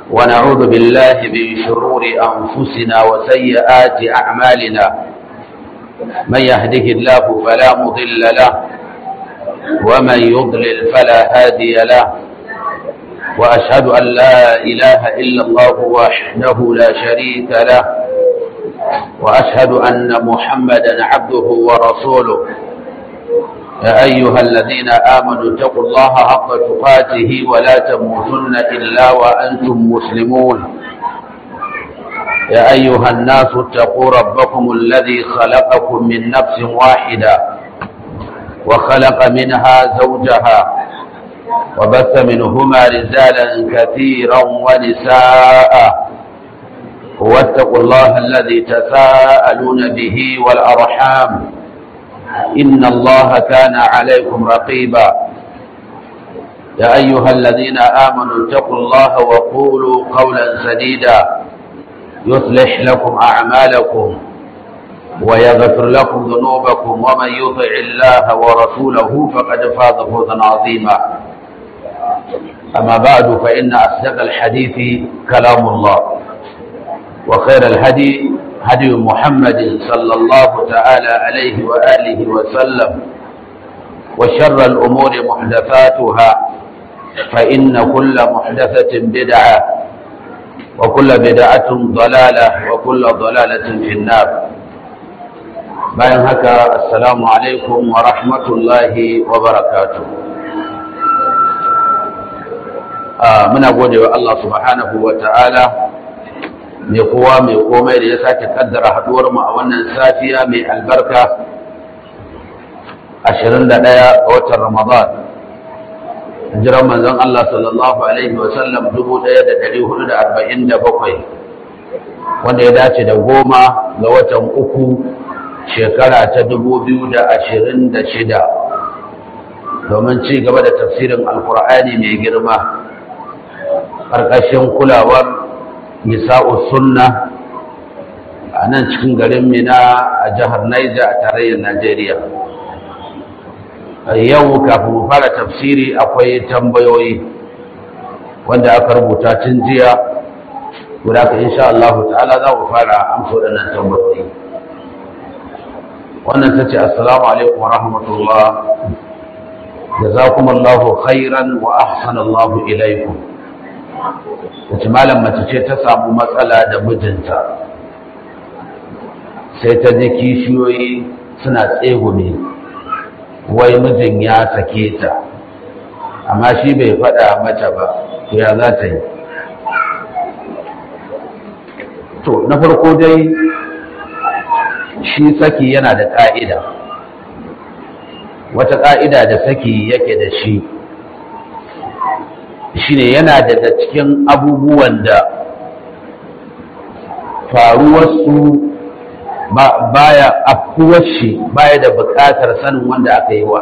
ونعوذ بالله من شرور أنفسنا وسيئات أعمالنا من يهده الله فلا مضل له ومن يضلل فلا هادي له وأشهد أن لا إله إلا الله وحده لا شريك له وأشهد أن محمدا عبده ورسوله يا أيها الذين آمنوا اتقوا الله حق تقاته ولا تموتن إلا وأنتم مسلمون يا أيها الناس اتقوا ربكم الذي خلقكم من نفس واحدة وخلق منها زوجها وبث منهما رجالا كثيرا ونساء واتقوا الله الذي تساءلون به والأرحام إن الله كان عليكم رقيبا يا أيها الذين آمنوا اتقوا الله وقولوا قولا سديدا يصلح لكم أعمالكم ويغفر لكم ذنوبكم ومن يطع الله ورسوله فقد فاز فوزا عظيما أما بعد فإن أصدق الحديث كلام الله وخير الهدي هدي محمد صلى الله تعالى عليه وآله وسلم وشر الأمور محدثاتها فإن كل محدثة بدعة وكل بدعة ضلالة وكل ضلالة في النار bayan haka assalamu alaikum wa rahmatullahi wa barakatuh muna gode wa Allah subhanahu wa ta'ala mai kowa mai komai da ya sake kaddara haduwar mu a wannan safiya mai albarka 21 ga watan Ramadan hijiran manzon Allah sallallahu alaihi wa sallam 1447 wanda ya dace da goma ga watan uku shekara ta 2026 domin ci gaba da tafsirin alkur'ani mai girma ƙarƙashin kulawar nisa'u sunna a nan cikin garin mina a jihar Naija a tarayyar Najeriya. Yau kafin mu fara tafsiri akwai tambayoyi wanda aka rubuta tun jiya, guda ka insha Allah ta'ala za mu fara amsa waɗannan tambayoyi. Wannan ta ce, Assalamu alaikum wa rahmatullah, jazakumallahu khairan wa ahsanallahu ilaikum. wace malam mace ce ta samu matsala da mijinta sai ta ji kishiyoyi suna tsegume wai mijin ya sake ta amma shi bai faɗa mata ba to ya za ta yi to na farko dai shi saki yana da ƙa'ida wata ƙa'ida da saki yake da shi shine yana daga cikin abubuwan da faruwarsu baya afkuwar shi baya da buƙatar sanin wanda aka yi wa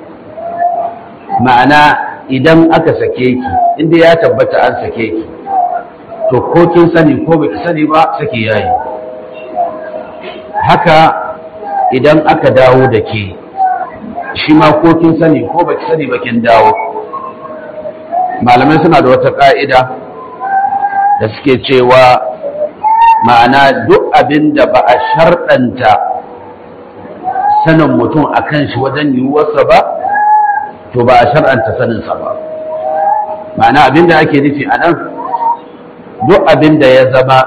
ma'ana idan aka sake ki inda ya tabbata an sake ki to ko kin sani ko baki sani ba sake yayi haka idan aka dawo da ke shi ma ko kin sani ko baki sani ba kin dawo malamai suna da wata ƙa'ida da suke cewa ma'ana duk abin da ba a sharɗanta sanin mutum a kan shi wajen yiwuwarsa ba to ba a shar'anta saninsa ba ma'ana abin da ake nufi a nan duk abin da ya zama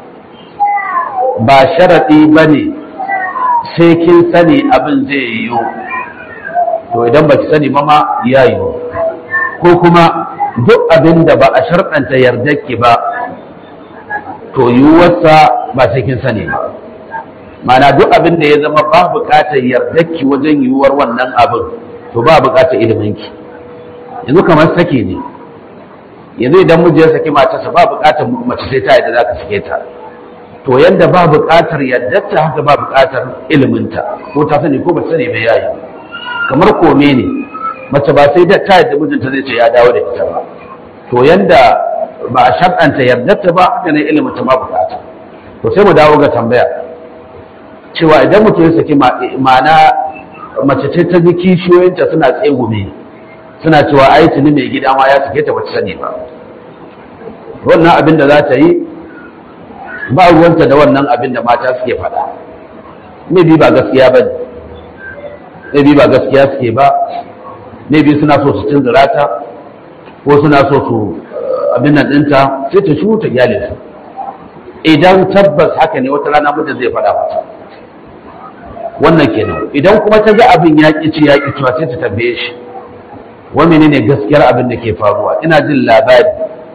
ba sharaɗi ba ne sai kin sani abin zai yiwu to idan ba ki sani ba ma ya yiwu ko kuma duk abin da ba a sharɗanta yardarki ba to yiwuwarsa ba sai kin sani ba mana duk abin da ya zama ba buƙatar yardarki wajen yiwuwar wannan abin to ba buƙatar iliminki yanzu kamar sake ne yanzu idan miji ya saki matarsa ba buƙatar mace sai ta yadda za ka sake ta to yadda ba buƙatar yardarta haka ba buƙatar iliminta ko ta sani ko ba sani bai yayi kamar kome ne mace ba sai da ta yadda mijinta zai ce ya dawo da ita ba to yanda ba a shar'anta yardarta ba haka ne ilimin ta ba bukata to sai mu dawo ga tambaya cewa idan mutum ya saki ma'ana mace ce ta ji kishiyoyinta suna tsegume suna cewa ai tuni mai gida ma ya sake ta bata sani ba wannan abin da za ta yi ba ruwanta da wannan abin da mata suke faɗa maybe ba gaskiya ba maybe ba gaskiya suke ba maybe suna so su tunzura ta ko suna so su abin nan ɗinta sai ta shu ta gyale su idan tabbas haka ne wata rana mutum zai faɗa mata wannan kenan idan kuma ta ga abin ya ƙi ci ya ƙi cewa sai ta tambaye shi wa menene gaskiyar abin da ke faruwa ina jin labari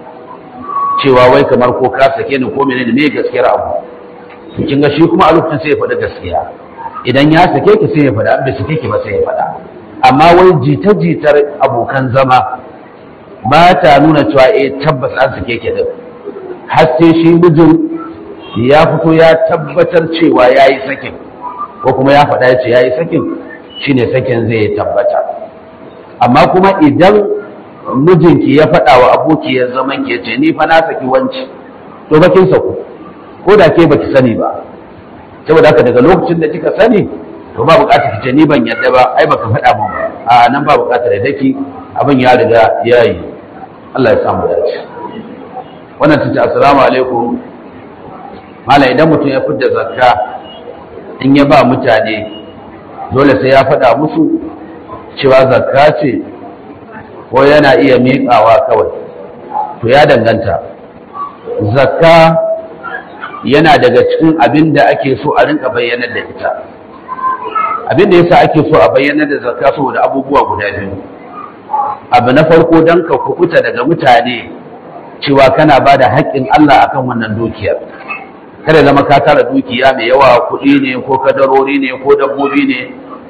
cewa wai kamar ko ka sake ni ko menene me gaskiyar abu to kin ga shi kuma a lokacin sai ya faɗi gaskiya idan ya sake ki sai ya faɗa an bai sake ki ba sai ya faɗa amma wai jita-jitar abokan zama ba ta nuna cewa eh tabbas an sake ki din har sai shi mijin ya fito ya tabbatar cewa ya yi sakin ko kuma ya faɗa ya ce ya yi sakin shine sakin zai tabbata amma kuma idan mijinki ya faɗa wa abokiyar zaman ki ce ni fa na saki wanci to bakin saku ko da ke baki sani ba saboda haka daga lokacin da kika sani to ba buƙatar ki ce ni ban yadda ba ai baka faɗa min ba a nan ba buƙatar da daki abin ya riga ya yi Allah ya samu dace wannan tace assalamu alaikum mala idan mutum ya fidda zakka in ya ba mutane dole sai ya faɗa musu cewa zakka ce ko yana iya miƙawa kawai to ya danganta zakka yana daga cikin abin da ake so a rinka bayyanar da ita abin da yasa ake so a bayyanar da zakka saboda abubuwa guda biyu abu na farko don ka kukuta daga mutane cewa kana ba da haƙƙin Allah akan wannan dukiyar kada zama ka tara dukiya mai yawa kuɗi ne ko kadarori ne ko dabbobi ne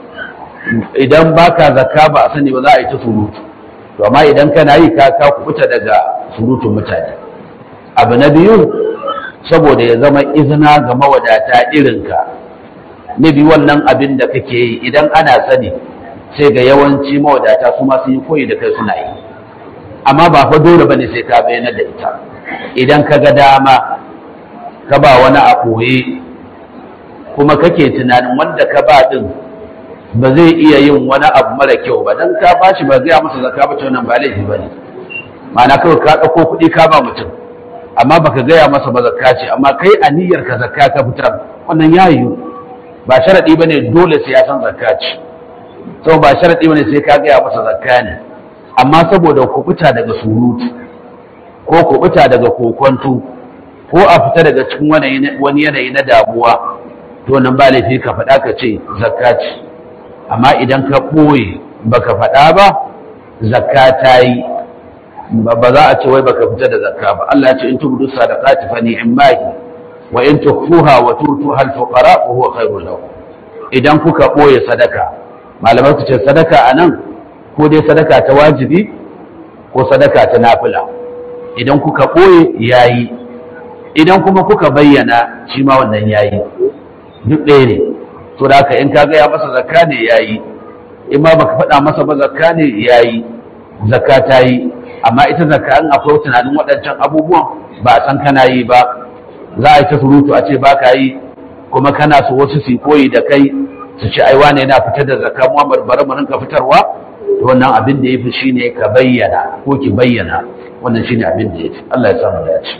idan baka zakka ba a sani ba za a yi ta surutu to amma idan kana yi ka ka kubuta daga surutun mutane abu na biyu saboda ya zama izina ga mawadata irinka na biyu wannan abin da kake yi idan ana sani sai ga yawanci mawadata su ma sun yi koyi da kai suna yi amma ba fa dole bane sai ka bayyana da ita idan ka ga dama ka ba wani a koye kuma kake tunanin wanda ka ba din ba zai iya yin wani abu mara kyau ba dan ka bashi ba gaya masa zakka ba wannan ba laifi bane ma'ana kawai ka ɗauko kuɗi ka ba mutum amma baka gaya masa ba zakka ce amma kai aniyar ka zakka ka fitar wannan ya yiwu ba sharadi bane dole sai ya san zakka ce sau ba sharadi bane sai ka gaya masa zakka ne amma saboda kubuta daga surutu ko kubuta daga kokonto ko a fita daga cikin wani yanayi na damuwa to nan ba laifi ka faɗa ka ce zakka ce amma idan ka ɓoye baka faɗa ba zakka ta yi ba za a ce wai baka fita da zakka ba Allah ya ce in tubdu sadaqati fa ni'mahi wa in tukhfuha wa tutuha al-fuqara fa huwa khairul lakum idan kuka ɓoye sadaka malamai ku ce sadaka anan ko dai sadaka ta wajibi ko sadaka ta nafila idan kuka ɓoye yayi idan kuma kuka bayyana shi ma wannan yayi duk ɗaya ne to da haka in ka gaya masa zakka ne yayi in ma baka faɗa masa ba zakka ne yayi zakka ta yi amma ita zakka in akwai tunanin waɗancan abubuwan ba a san kana yi ba za a yi ta surutu a ce ba ka yi kuma kana so wasu su koyi da kai su ci ai wane yana fitar da zakka Muhammad bari mu rinka fitarwa to wannan abin da yafi shine ka bayyana ko ki bayyana wannan shine abin da yafi Allah ya samu dace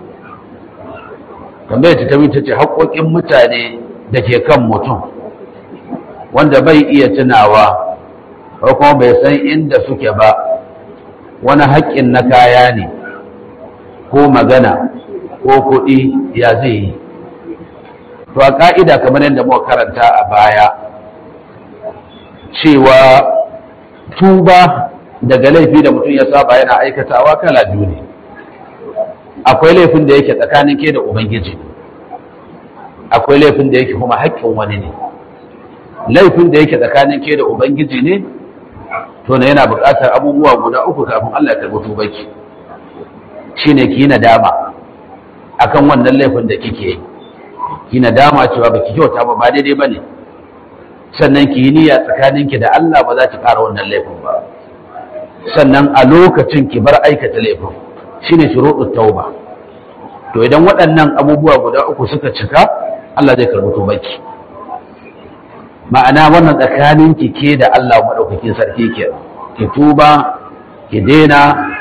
tambayar ta tabi ta ce haƙoƙin mutane da ke kan mutum wanda bai iya tunawa ko kuma bai san inda suke ba wani haƙƙin na kaya ne ko magana ko kuɗi ya zai yi to a ƙa'ida kamar yadda muka karanta a baya cewa tuba daga laifi da mutum ya saba yana aikatawa kala biyu ne akwai laifin da yake tsakanin ke da ubangiji akwai laifin da yake kuma haƙƙin wani ne laifin da yake tsakanin ke da ubangiji ne to na yana buƙatar abubuwa guda uku kafin Allah ya karɓi tubanki shine ki yi nadama akan wannan laifin da kike yi ki nadama cewa baki kyauta ba ba daidai bane sannan ki yi niyya tsakaninki da Allah ba za ki ƙara wannan laifin ba sannan a lokacin ki bar aikata laifin shine shuruɗut tauba to idan waɗannan abubuwa guda uku suka cika Allah zai karɓi tubanki ma'ana wannan tsakanin ki ke da Allah madaukakin sarki ke ki tuba ki daina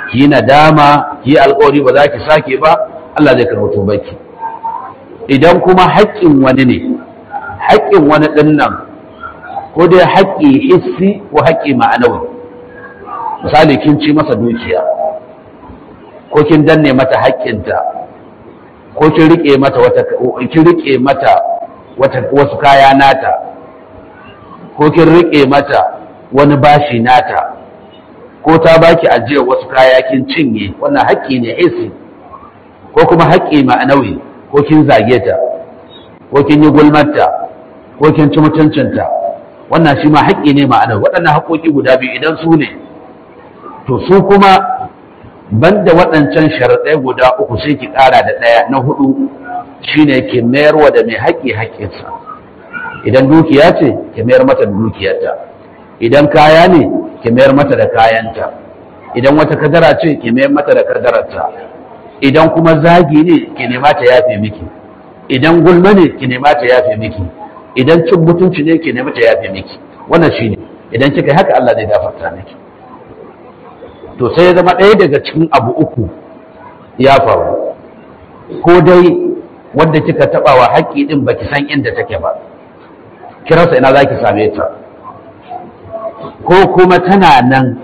ki yi nadama ki yi alƙawari ba za ki sake ba Allah zai karɓi tubanki idan kuma haƙƙin wani ne haƙƙin wani ɗin nan ko dai haƙƙi hissi ko haƙƙi ma'anawi misali kin ci masa dukiya ko kin danne mata haƙƙinta ko kin rike mata wata kin rike mata wata wasu kaya nata ko kin rike mata wani bashi nata ko ta baki ajiyar wasu kaya kin cinye wannan haƙƙi ne hissi ko kuma haƙƙi ma'anawi ko kin zage ta ko kin yi gulmarta ko kin ci mutuncinta wannan shi ma haƙƙi ne ma'anawi waɗannan haƙƙoƙi guda biyu idan su ne to su kuma banda waɗancan sharaɗai guda uku sai ki ƙara da ɗaya na hudu shine ki mayarwa da mai haƙƙi haƙƙinsa idan dukiya ce ki mayar mata da dukiyarta idan kaya ne ki mayar mata da kayanta idan wata kadara ce ki mayar mata da kadararta idan kuma zagi ne ki nema ta yafe miki idan gulma ne ki nema ta yafe miki idan cin mutunci ne ki nema ta yafe miki wannan shine idan kika yi haka Allah zai gafarta miki to sai ya zama ɗaya daga cikin abu uku ya faru ko dai wanda kika taɓa wa haƙƙi ɗin baki san inda take ba kirasa ina za ki same ta ko kuma tana nan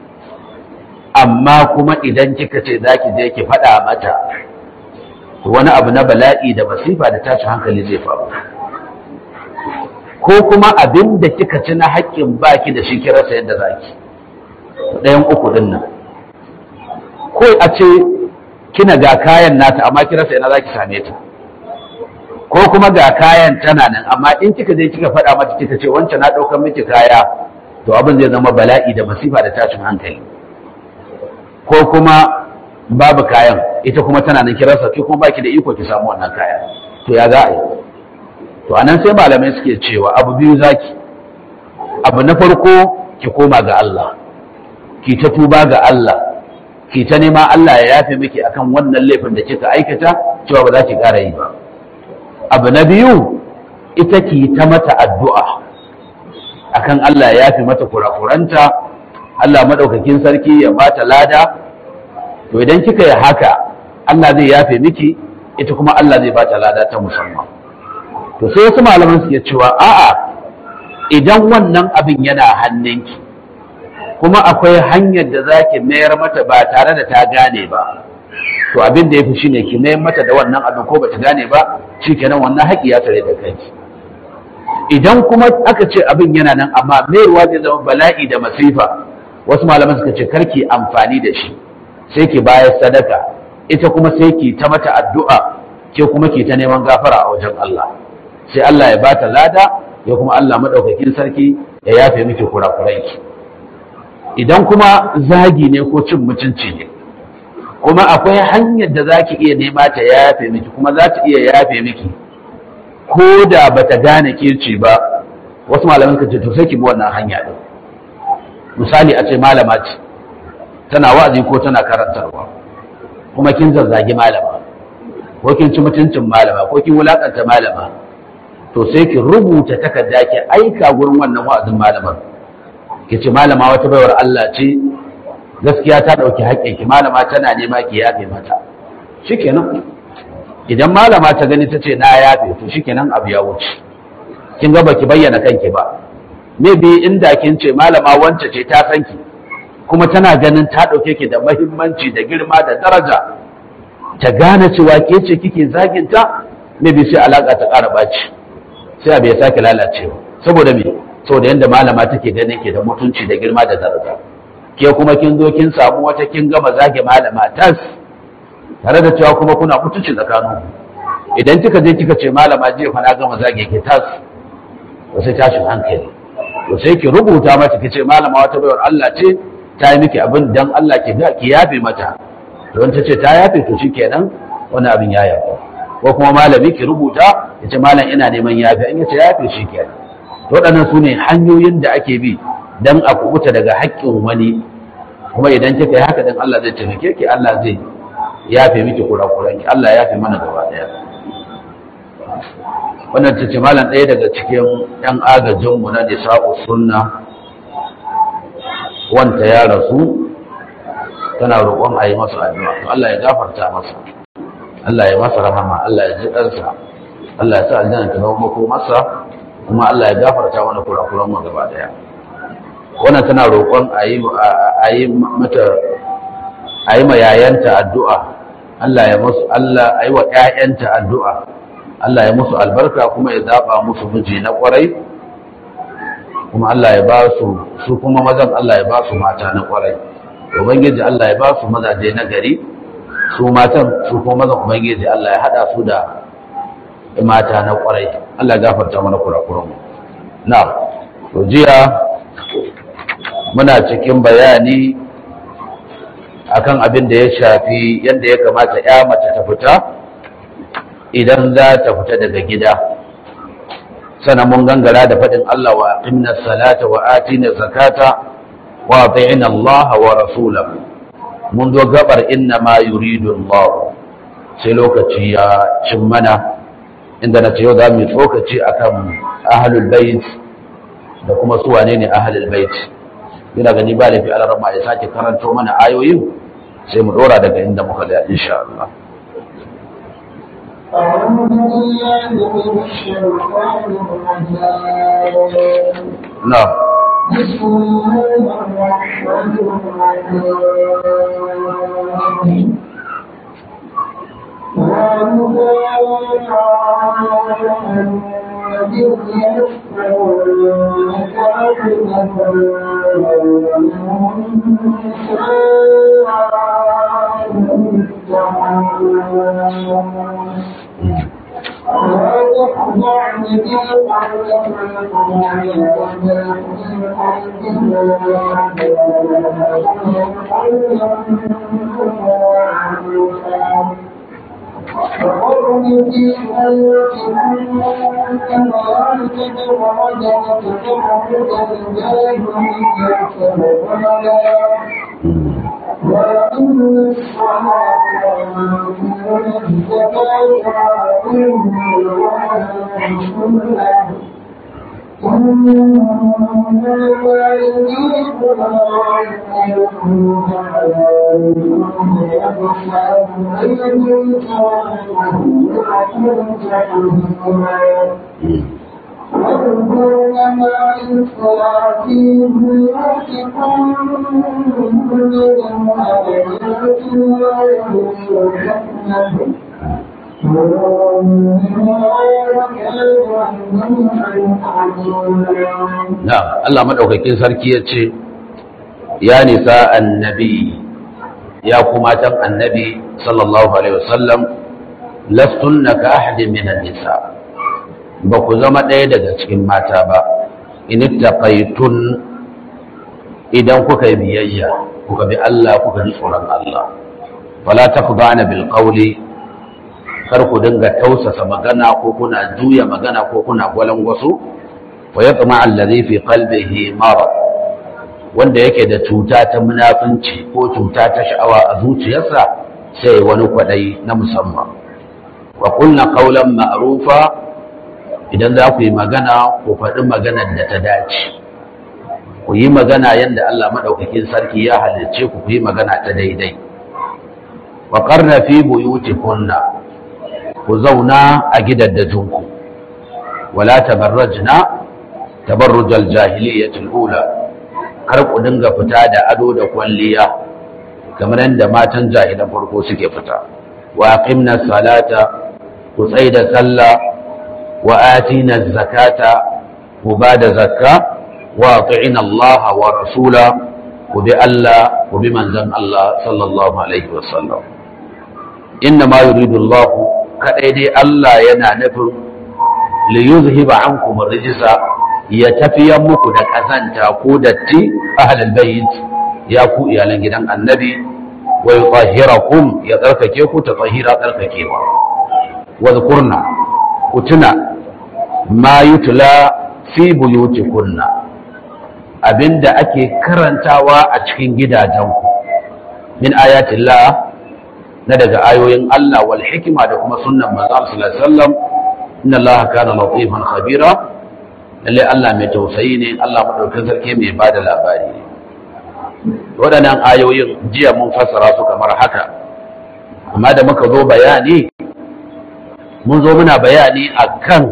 amma kuma idan kika ce za ki je ki faɗa mata wani abu na bala'i da masifa da tashin hankali zai faru ko kuma abin da kika ci na haƙƙin baki da shi kirasa yadda za ki ɗayan uku ɗin nan ko a ce kina ga kayan nata amma kirasa ina za ki same ta ko kuma ga kayan tana nan amma in kika je kika faɗa mata kika ce wancan na ɗaukar miki kaya to abin zai zama bala'i da masifa da tashin hankali ko kuma babu kayan ita kuma tana nan kirasa ki kuma baki da iko ki samu wannan kayan to ya za a yi to anan sai malamai suke cewa abu biyu zaki abu na farko ki koma ga Allah ki ta tuba ga Allah ki ta nema Allah ya yafe miki akan wannan laifin da kika aikata cewa ba za ki ƙara yi ba abu na biyu ita ki ta mata addu'a akan Allah ya yafe mata kurakuranta Allah madaukakin sarki ya bata lada to idan kika yi haka Allah zai yafe miki ita kuma Allah zai bata lada ta musamman to sai wasu malaman suke cewa a'a idan wannan abin yana hannunki kuma akwai hanyar da za ki mayar mata ba tare da ta gane ba to abin da ya fi shi ne ki mayar mata da wannan abin ko ba ta gane ba shi kenan wannan haƙi ya tare da kanki idan kuma aka ce abin yana nan amma mayarwa zai zama bala'i da masifa wasu malaman suka ce karki amfani da shi sai ki bayar sadaka ita kuma sai ki ta mata addu'a ke kuma ki ta neman gafara a wajen Allah sai Allah ya bata lada ya kuma Allah madaukakin sarki ya yafe miki kurakuranki idan kuma zagi ne ko cin mutunci ne kuma akwai hanyar da za ki iya nema ta yafe miki kuma za ta iya yafe miki ko da ba ta gane kirci ba wasu malaman ka ce to sai ki bi wannan hanya din misali a ce malama ce tana wa'azi ko tana karantarwa kuma kin zazzagi malama ko kin ci mutuncin malama ko kin wulakanta malama to sai ki rubuta takarda ki aika gurin wannan wa'azin malamar ki ce malama wata baiwar Allah ce gaskiya ta ɗauki haƙƙin ki malama tana nema ki yafe mata shikenan idan malama ta gani ta ce na yafe to shikenan abu ya wuce kin ga baki bayyana kanki ba maybe inda kin ce malama wance ce ta san ki kuma tana ganin ta ɗauke ki da mahimmanci da girma da daraja ta gane cewa ke ce kike zaginta maybe sai alaka ta ƙara ɓaci sai abu ya sake lalacewa saboda me saboda yadda malama take ganin ke da mutunci da girma da daraja ke kuma kin zo kin samu wata kin gama zage malama tas tare da cewa kuma kuna mutunci tsakanin idan kika je kika ce malama je fa na gama zage ki tas to sai tashin hankali to sai ki rubuta mata ki ce malama wata bayar Allah ce ta yi miki abin dan Allah ki ga ki yafe mata don ta ce ta yafe to shikenan wani abin ya yafe ko kuma malami ki rubuta ya ce malam ina neman yafe in ya ce yafe shikenan waɗannan su ne hanyoyin da ake bi don a kubuta daga haƙƙin wani kuma idan kika yi haka dan Allah zai taimake ki Allah zai yafe miki kurakuran ki Allah ya yafe mana gaba ɗaya wannan ta ce malam ɗaya daga cikin ɗan agajin mu na nisa'u sunna wanta ya rasu tana roƙon a yi masa addu'a to Allah ya gafarta masa Allah ya masa rahama Allah ya ji ɗansa Allah ya sa aljanna ta zama mako masa kuma Allah ya gafarta mana kurakuran mu gaba daya wannan tana roƙon a yi a yi mata a yi ma yayanta addu'a Allah ya musu Allah a yi wa ƴaƴanta addu'a Allah ya musu albarka kuma ya zaba musu miji na ƙwarai kuma Allah ya ba su su kuma mazan Allah ya ba su mata na ƙwarai ubangiji Allah ya ba su mazaje na gari su matan su kuma mazan ubangiji Allah ya hada su da mata na ƙwarai Allah ya gafarta mana kurakuran mu na to jiya muna cikin bayani akan abin da ya shafi yadda ya kamata ya mace ta fita idan za ta fita daga gida sannan mun gangara da faɗin Allah wa aqimna salata wa atina zakata wa ati'na Allah wa rasulahu mun zo gabar inna ma yuridu Allah sai lokaci ya cin mana inda na ce yau za mu yi tsokaci akan ahlul bait da kuma su wane ne ahlul bait yana gani ba laifi alarama ya sake karanto mana ayoyin sai mu dora daga inda muka da insha Allah أعوذ بالله من الشيطان الرجيم na'am بسم الله الرحمن الرحيم Thank you. فقرن في بيوتكم كما تتبرج وتتبرج الجاهلية الأولى وأقم الصلاة وآتوا الزكاة وأطيعوا الله ورسوله واذكرن ما يتلى في بيوتكم من آيات الله والحكمة na'am Allah madaukakin sarki ya ce ya nisa annabi ya kuma matan annabi sallallahu alaihi wasallam lastunna ka ahadin minan nisa ba ku zama ɗaya daga cikin mata ba in ittaqaytun idan kuka yi biyayya kuka bi Allah kuka ji tsoron Allah wala taqdana bil qawli kar ku dinga tausasa magana ko kuna juya magana ko kuna gwalangwaso wa yatma allazi fi qalbihi marad wanda yake da cuta ta munafunci ko cuta ta sha'awa a zuciyarsa sai wani kwadai na musamman wa qulna qawlan ma'rufa idan za ku yi magana ku faɗi maganar da ta dace ku yi magana yadda Allah madaukakin sarki ya halicce ku ku yi magana ta daidai wa qarna fi buyutikunna ku zauna a gidaddajinku wala tabarrajna tabarrujal jahiliyyatul ula kar ku dinga fita da ado da kwalliya kamar yadda matan jahilan farko suke fita wa aqimna salata ku tsaida sallah wa atina zakata ku bada zakka wa ati'ina Allah wa rasula ku bi Allah ku bi manzon Allah sallallahu alaihi wasallam inna ma yuridu Allah kadai dai Allah yana nufin li yuzhiba ankum ar-rijsa ya tafiyan muku da kazanta ko datti ahlul bayt ya ku iyalan gidan annabi wa yutahhirakum ya tsarkake ku ta tahira tsarkakewa wa zkurna ku tuna ma yutla fi buyutikunna abinda ake karantawa a cikin gidajenku min ayatillah na daga ayoyin Allah wal hikima da kuma sunnan manzo sallallahu alaihi wasallam inna Allah kana latifan khabira lalle Allah mai tausayi ne Allah madaukakin sarki mai bada labari ne waɗannan ayoyin jiya mun fassara su kamar haka amma da muka zo bayani mun zo muna bayani akan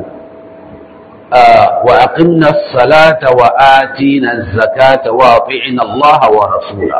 wa aqimna salata wa atina zakata wa ati'na Allah wa rasula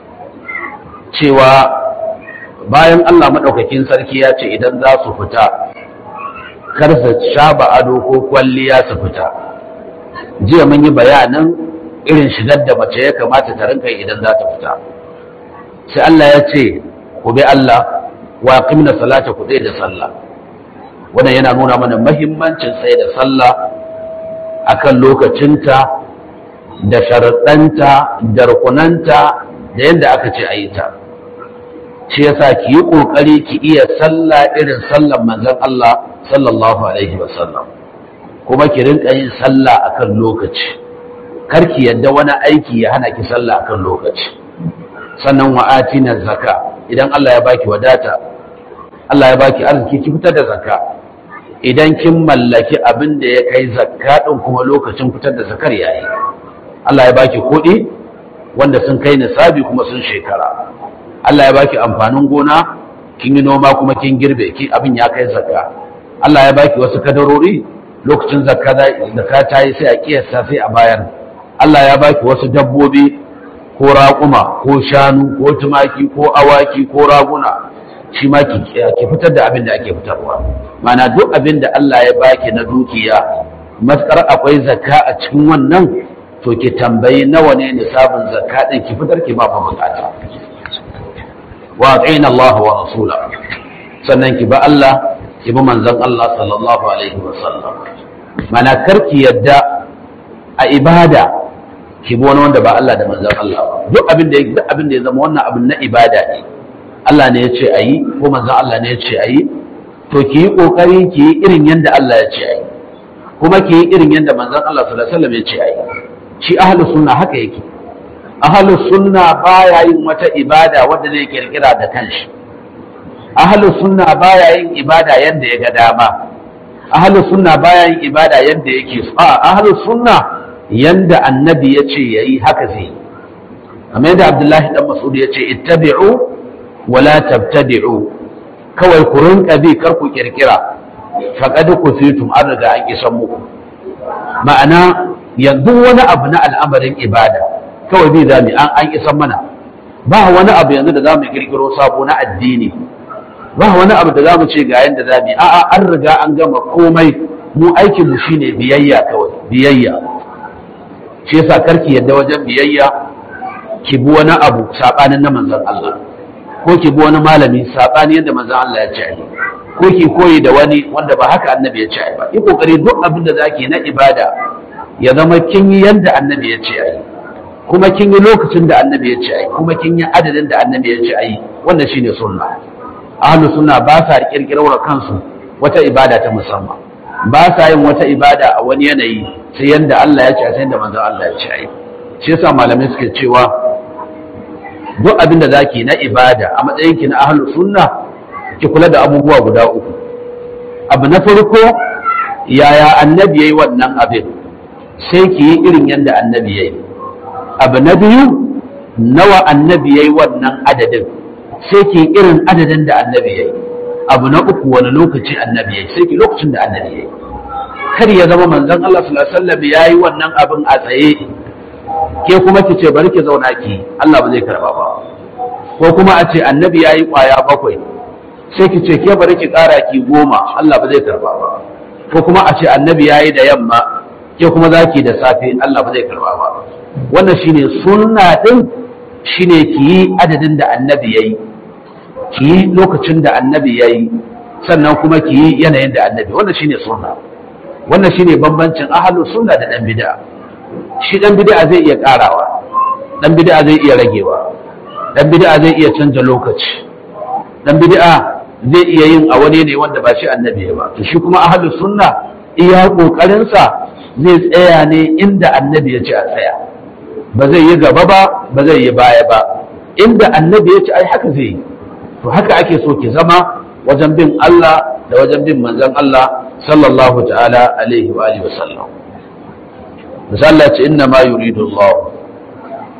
cewa bayan Allah madaukakin sarki ya ce idan za su fita kar su shaba ado ko kwalliya su fita jiya mun yi bayanin irin shigar da mace ya kamata ta rinka idan za ta fita sai Allah ya ce ku bi Allah wa aqimna salata ku da sallah wannan yana nuna mana mahimmancin tsaye da sallah akan lokacinta da sharaɗanta da rukunanta da yadda aka ce a yi ta shi yasa ki yi ƙoƙari ki iya sallah irin sallan manzon Allah sallallahu alaihi wasallam kuma ki rinka yin sallah akan lokaci kar ki yadda wani aiki ya hana ki sallah akan lokaci sannan wa atina zakka idan Allah ya baki wadata Allah ya baki arziki ki fitar da zakka idan kin mallaki abin da ya kai zakka din kuma lokacin fitar da zakar yayi Allah ya baki kuɗi wanda sun kai nisabi kuma sun shekara Allah ya baki amfanin gona kin yi noma kuma kin girbe ki abin ya kai zakka Allah ya baki wasu kadarori lokacin zakka zakka ta yi sai a kiyasta sai a bayar Allah ya baki wasu dabbobi ko raƙuma ko shanu ko tumaki ko awaki ko raguna shi ma ki fitar da abin da ake fitarwa mana duk abin da Allah ya baki na dukiya maskar akwai zakka a cikin wannan to ki tambayi nawa ne nisabin zakka din ki fitar ki ba fa bukata wa atina Allah wa rasula sannan ki ba Allah ki bi manzon Allah sallallahu alaihi wa sallam mana karki yadda a ibada ki bi wani wanda ba Allah da manzon Allah ba duk abin da duk abin da ya zama wannan abin na ibada ne Allah ne ya ce a yi ko manzon Allah ne ya ce a yi to ki yi kokari ki yi irin yadda Allah ya ce a yi kuma ki yi irin yadda manzon Allah sallallahu alaihi wasallam ya ce a yi shi ahlus sunna haka yake ahlus sunna baya yin wata ibada wanda zai kirkira da kanshi ahlus sunna baya yin ibada yadda ya ga dama ahlus sunna baya yin ibada yadda yake so a ahlus sunna yanda annabi ya ce yayi haka zai yi kamar yadda Abdullahi dan Mas'ud ya ce ittabi'u wala tabtadi'u kawai ku rinka bi kar ku kirkira faqad kufitum an riga an kisan muku ma'ana yanzu wani abu na al'amarin ibada kawai bi zami an an isan mana ba wani abu yanzu da zamu kirkiro sabo na addini ba wani abu da zamu ce ga yanda zamu a'a an riga an gama komai mu aikin mu shine biyayya kawai biyayya shi yasa karki yadda wajen biyayya ki bi wani abu sabanin na manzon Allah ko ki bi wani malami sabani yadda manzon Allah ya ce ai ko ki koyi da wani wanda ba haka annabi ya ce ai ba yi kokari duk abin da zaki na ibada ya zama kin yi yadda annabi ya ce ai kuma kin yi lokacin da annabi ya ce ai kuma kin yi adadin da annabi ya ce ai wannan shine sunna ahlus sunna ba sa kirkirar kansu wata ibada ta musamman ba sa yin wata ibada a wani yanayi sai yanda Allah ya ce sai yanda manzon Allah ya ce ai shi yasa malamai suke cewa duk abin da zaki na ibada a matsayin ki na ahlus sunna ki kula da abubuwa guda uku abu na farko yaya annabi yayi wannan abin sai ki yi irin yanda annabi yayi abu na biyu nawa annabi yayi wannan adadin sai ki yi irin adadin da annabi yayi abu na uku wani lokaci annabi yayi sai ki lokacin da annabi yayi kar ya zama manzon Allah sallallahu alaihi wasallam yayi wannan abin a tsaye ke kuma ki ce bari ki zauna ki Allah ba zai karba ba ko kuma a ce annabi yayi kwaya bakwai sai ki ce ke bari ki kara ki goma Allah ba zai karba ba ko kuma a ce annabi yayi da yamma ke kuma zaki da safe Allah ba zai karba ba wannan shine sunna din shine ki yi adadin da annabi yayi ki yi lokacin da annabi yayi sannan kuma ki yi yanayin da annabi wannan shine sunna wannan shine bambancin ahlus sunna da dan bid'a shi dan bid'a zai iya karawa dan bid'a zai iya ragewa dan bid'a zai iya canja lokaci dan bid'a zai iya yin a wani ne wanda ba shi annabi ba to shi kuma ahlus sunna iya kokarin sa zai tsaya ne inda annabi ya ce a tsaya ba zai yi gaba ba ba zai yi baya ba inda annabi ya ce ai haka zai yi to haka ake so ki zama wajen bin Allah da wajen bin manzon Allah sallallahu ta'ala alaihi wa alihi wasallam misalla ce inna ma yuridu Allah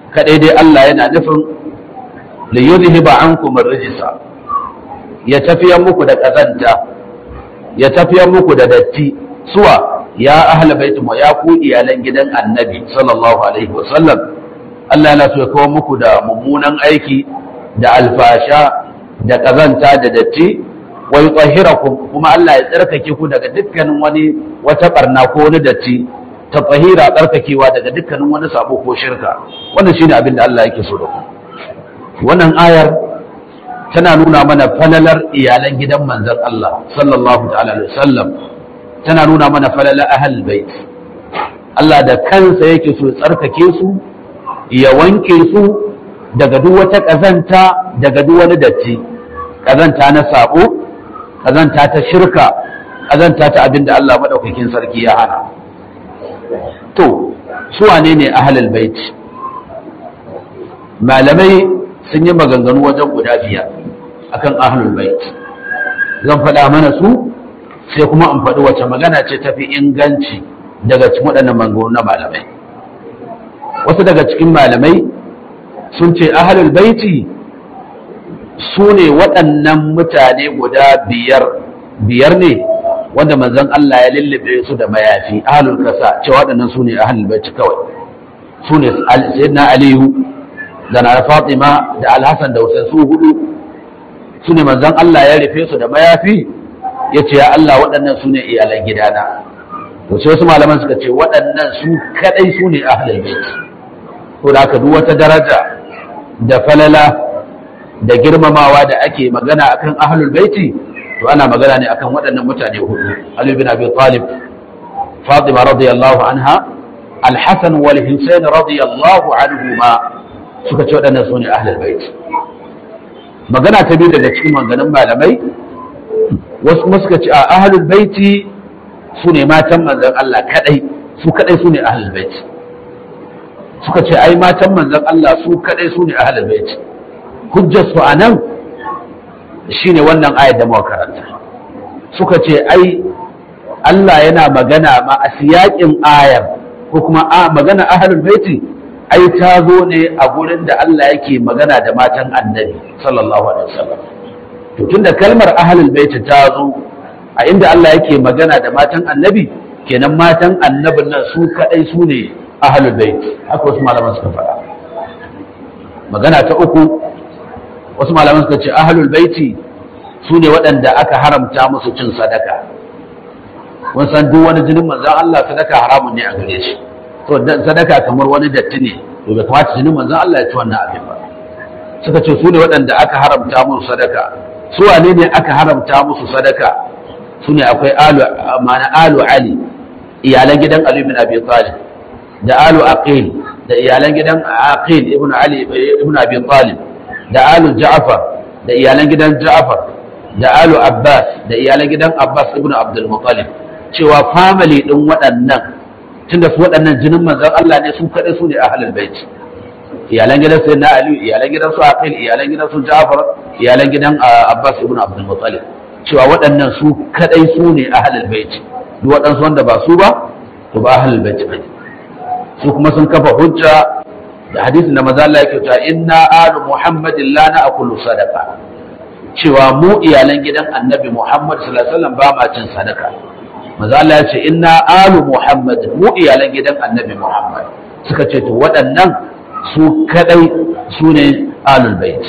kadai dai Allah yana nufin li yuzhiba ankum ar-rijsa ya tafiyar muku da kazanta ya tafiyar muku da datti suwa ya ahla baitum wa ya ku iyalan gidan annabi sallallahu alaihi wa sallam Allah yana so ya kawo muku da mummunan aiki da alfasha da kazanta da datti wa yutahhirakum kuma Allah ya tsarkake ku daga dukkanin wani wata barna ko wani datti ta tsahira tsarkakewa daga dukkanin wani sabo ko shirka wannan shine abin da Allah yake so da ku wannan ayar tana nuna mana falalar iyalan gidan manzon Allah sallallahu ta'ala alaihi wasallam tana nuna mana falalar ahlul bait Allah da kansa yake so tsarkake su ya wanke su daga duk wata kazanta daga duk wani datti kazanta na sabo kazanta ta shirka kazanta ta abin da Allah madaukakin sarki ya hana to su wane ne ahlul bait malamai sun yi maganganu wajen guda biyar akan ahlul bait zan faɗa mana su sai kuma in faɗi wace magana ce tafi inganci daga cikin waɗannan maganganu na malamai wasu daga cikin malamai sun ce ahlul baiti su ne waɗannan mutane guda biyar biyar ne wanda manzon Allah ya lullube su da mayafi ahlul kasa cewa waɗannan su ne ahlul baiti kawai su ne sayyidina aliyu da na fatima da alhassan da hussein su hudu su ne manzon Allah ya rufe su da mayafi ya ce ya Allah waɗannan su ne iyalan gidana to sai wasu malaman suka ce waɗannan su kadai su ne ahlul bait to da haka duk wata daraja da falala da girmamawa da ake magana akan ahlul baiti to ana magana ne akan waɗannan mutane hudu Ali bin Abi Talib Fatima radiyallahu anha Al-Hasan wal Husayn radiyallahu anhuma suka ce waɗannan su ne ahlul bait magana ta biyu daga cikin maganganun malamai wasu kuma suka ce a ahlul baiti su ne matan manzon Allah kadai su kadai su ne ahlul bait suka ce ai matan manzon Allah su kadai su ne ahlul bait hujjar su anan shine wannan ayat da muka karanta suka ce ai Allah yana magana ma a siyakin ayar ko kuma a magana ahlul baiti ai ta zo ne a gurin da Allah yake magana da matan annabi sallallahu alaihi wasallam to tunda kalmar ahlul bait ta zo a inda Allah yake magana da matan annabi kenan matan annabin nan su kadai su ne ahlul bait haka wasu malaman suka faɗa magana ta uku wasu malaman suka ce ahlul baiti su ne waɗanda aka haramta musu cin sadaka mun san duk wani jinin manzon Allah sadaka haramun ne a gare shi to sadaka kamar wani datti ne to bai kamata jinin manzon Allah ya ci wannan abin ba suka ce su ne waɗanda aka haramta musu sadaka su wane ne aka haramta musu sadaka su ne akwai alu ma'ana alu ali iyalan gidan ali bin abi talib da alu aqil da iyalan gidan aqil ibn ali ibn abi talib da alu ja'far da iyalan gidan ja'far da alu abbas da iyalan gidan abbas ibn abdul muttalib cewa family din waɗannan tunda su waɗannan jinin manzon Allah ne su kaɗai su ne ahlul bait iyalan gidan sayyidina ali iyalan gidan su aqil iyalan gidan su ja'far iyalan gidan abbas ibn abdul muttalib cewa waɗannan su kaɗai su ne ahlul bait duk waɗansu wanda ba su ba to ba ahlul bait bane su kuma sun kafa hujja da hadisin da maza Allah yake cewa inna alu muhammadin la na'kulu sadaqa cewa mu iyalan gidan annabi muhammad sallallahu alaihi wasallam ba ma cin sadaka maza Allah ya ce inna alu muhammad mu iyalan gidan annabi muhammad suka ce to waɗannan su kadai su ne alul bait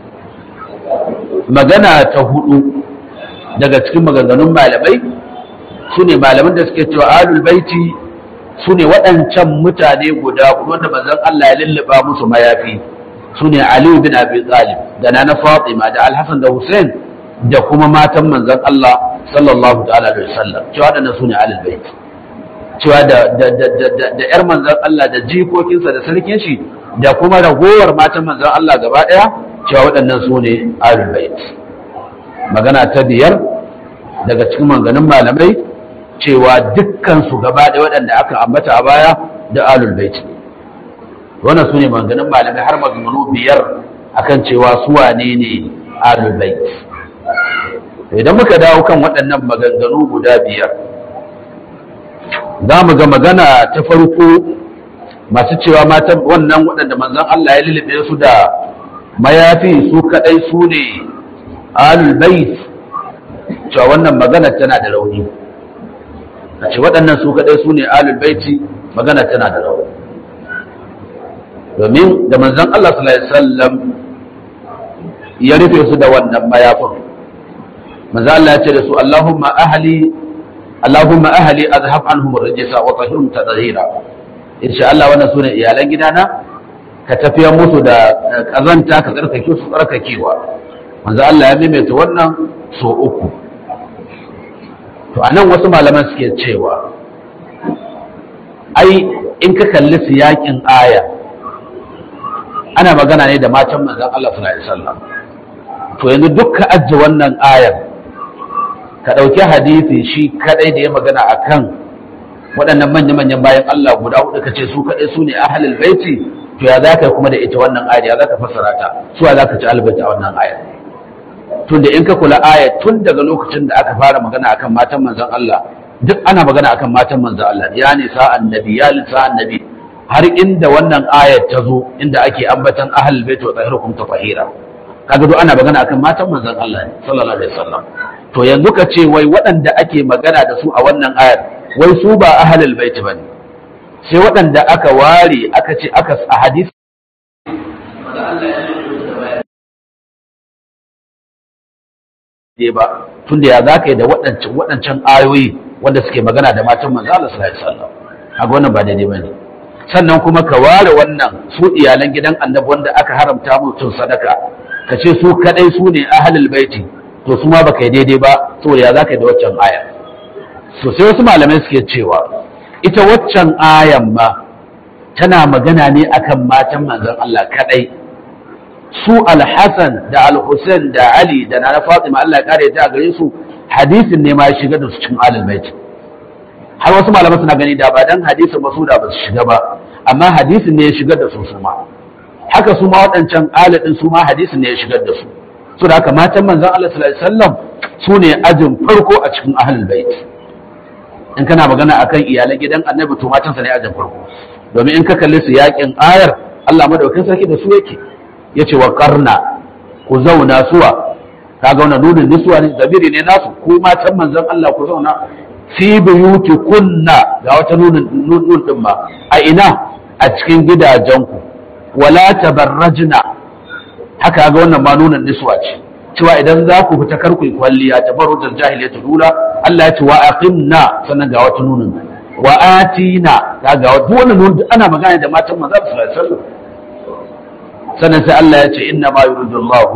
magana ta hudu daga cikin maganganun malamai su ne malaman da suke cewa alul baiti su ne waɗancan mutane guda hudu wanda manzon Allah ya lulluba musu mayafi su ne Ali bin Abi Talib da Nana Fatima da Al-Hasan da Hussein da kuma matan manzon Allah sallallahu ta'ala alaihi wasallam cewa waɗannan su ne alul bait cewa da da da da da yar manzon Allah da jikokinsa da sarkin shi da kuma ragowar matan manzon Allah gaba ɗaya cewa waɗannan su ne alul bait magana ta biyar daga cikin maganganun malamai cewa dukkansu gaba ɗaya waɗanda aka ambata a baya da alul baiti wannan su ne maganganun malamai har maganganu biyar akan cewa su wane ne alul baiti idan muka dawo kan waɗannan maganganu guda biyar za mu ga magana ta farko masu cewa matan wannan waɗanda manzon Allah ya lulluɓe su da mayafi su kaɗai su ne ahlul bait cewa wannan magana tana da rauni a ce waɗannan su kaɗai su ne ahlul baiti magana tana da rauni domin da manzon Allah sallallahu alaihi wasallam ya rufe su da wannan mayafin manzo Allah ya ce da su Allahumma ahli Allahumma ahli azhab anhum ar-rijsa wa tahhirhum tadhira insha Allah wannan sune iyalan gidana ka tafiya musu da kazanta ka tsarkake su tsarkakewa manzo Allah ya maimaita wannan so uku to anan wasu malaman suke cewa ai in ka kalli siyakin aya ana magana ne da matan manzon Allah sallallahu alaihi wasallam to yanzu duk ka ajiye wannan ayar ka ɗauki hadisi shi kadai da ya magana akan waɗannan manya-manyan bayan Allah guda hudu ka ce su kadai su ne ahalul baiti to ya za ka kuma da ita wannan ayar ya za ka fassara ta su za ka ci albaita a wannan ayar tun da in ka kula ayar tun daga lokacin da aka fara magana akan matan manzon Allah duk ana magana akan matan manzon Allah ya nisa annabi ya nisa annabi har inda wannan ayar ta zo inda ake ambatan ahalul baiti wa tahirukum tafahira kaga duk ana magana akan matan manzon Allah ne sallallahu alaihi wasallam to yanzu ka ce wai waɗanda ake magana da su a wannan ayar wai su ba ahlul bait bane sai waɗanda aka ware aka ce aka a hadisi ba tunda ya zaka yi da waɗancan waɗancan ayoyi wanda suke magana da matan manzon Allah sallallahu alaihi wasallam kaga wannan ba daidai bane sannan kuma ka ware wannan su iyalan gidan annabi wanda aka haramta mutum sadaka ka ce su kadai su ne ahlul baiti to su ma baka yi daidai ba saboda ya zaka yi da waccan aya so sai wasu malamai suke cewa ita waccan ayan ma tana magana ne akan matan manzon Allah kadai su al-Hasan da al-Husain da Ali da Nana Fatima Allah ya kare ta gare su hadisin ne ma ya shiga da su cikin ahlul baiti har wasu malamai suna gani da ba dan hadisin ba su da ba su shiga ba amma hadisin ne ya shigar da su su ma haka su ma waɗancan aladin su ma hadisin ne ya shigar da su so da haka matan manzon Allah sallallahu alaihi wasallam su ne ajin farko a cikin ahlul bait in kana magana akan iyalan gidan annabi to matan sa ne ajin farko domin in ka kalli su yakin ayar Allah madaukakin sarki da su yake yace wa qarna ku zauna suwa kaga wannan nunin nisuwa ne zabiri ne nasu ku matan manzon Allah ku zauna fi buyuti kunna ga wata nunin nun din ma a ina a cikin gidajenku wala tabarrajna haka ga wannan ma nunan niswa ce cewa idan za ku fita kar ku yi kwalliya tabarrujal jahiliyyatu dula Allah ya ce wa aqimna sannan ga wata nunin wa atina ga ga duk wannan nunin ana magana da matan manzo sallallahu alaihi wasallam sannan sai Allah ya ce inna ma yuridu Allah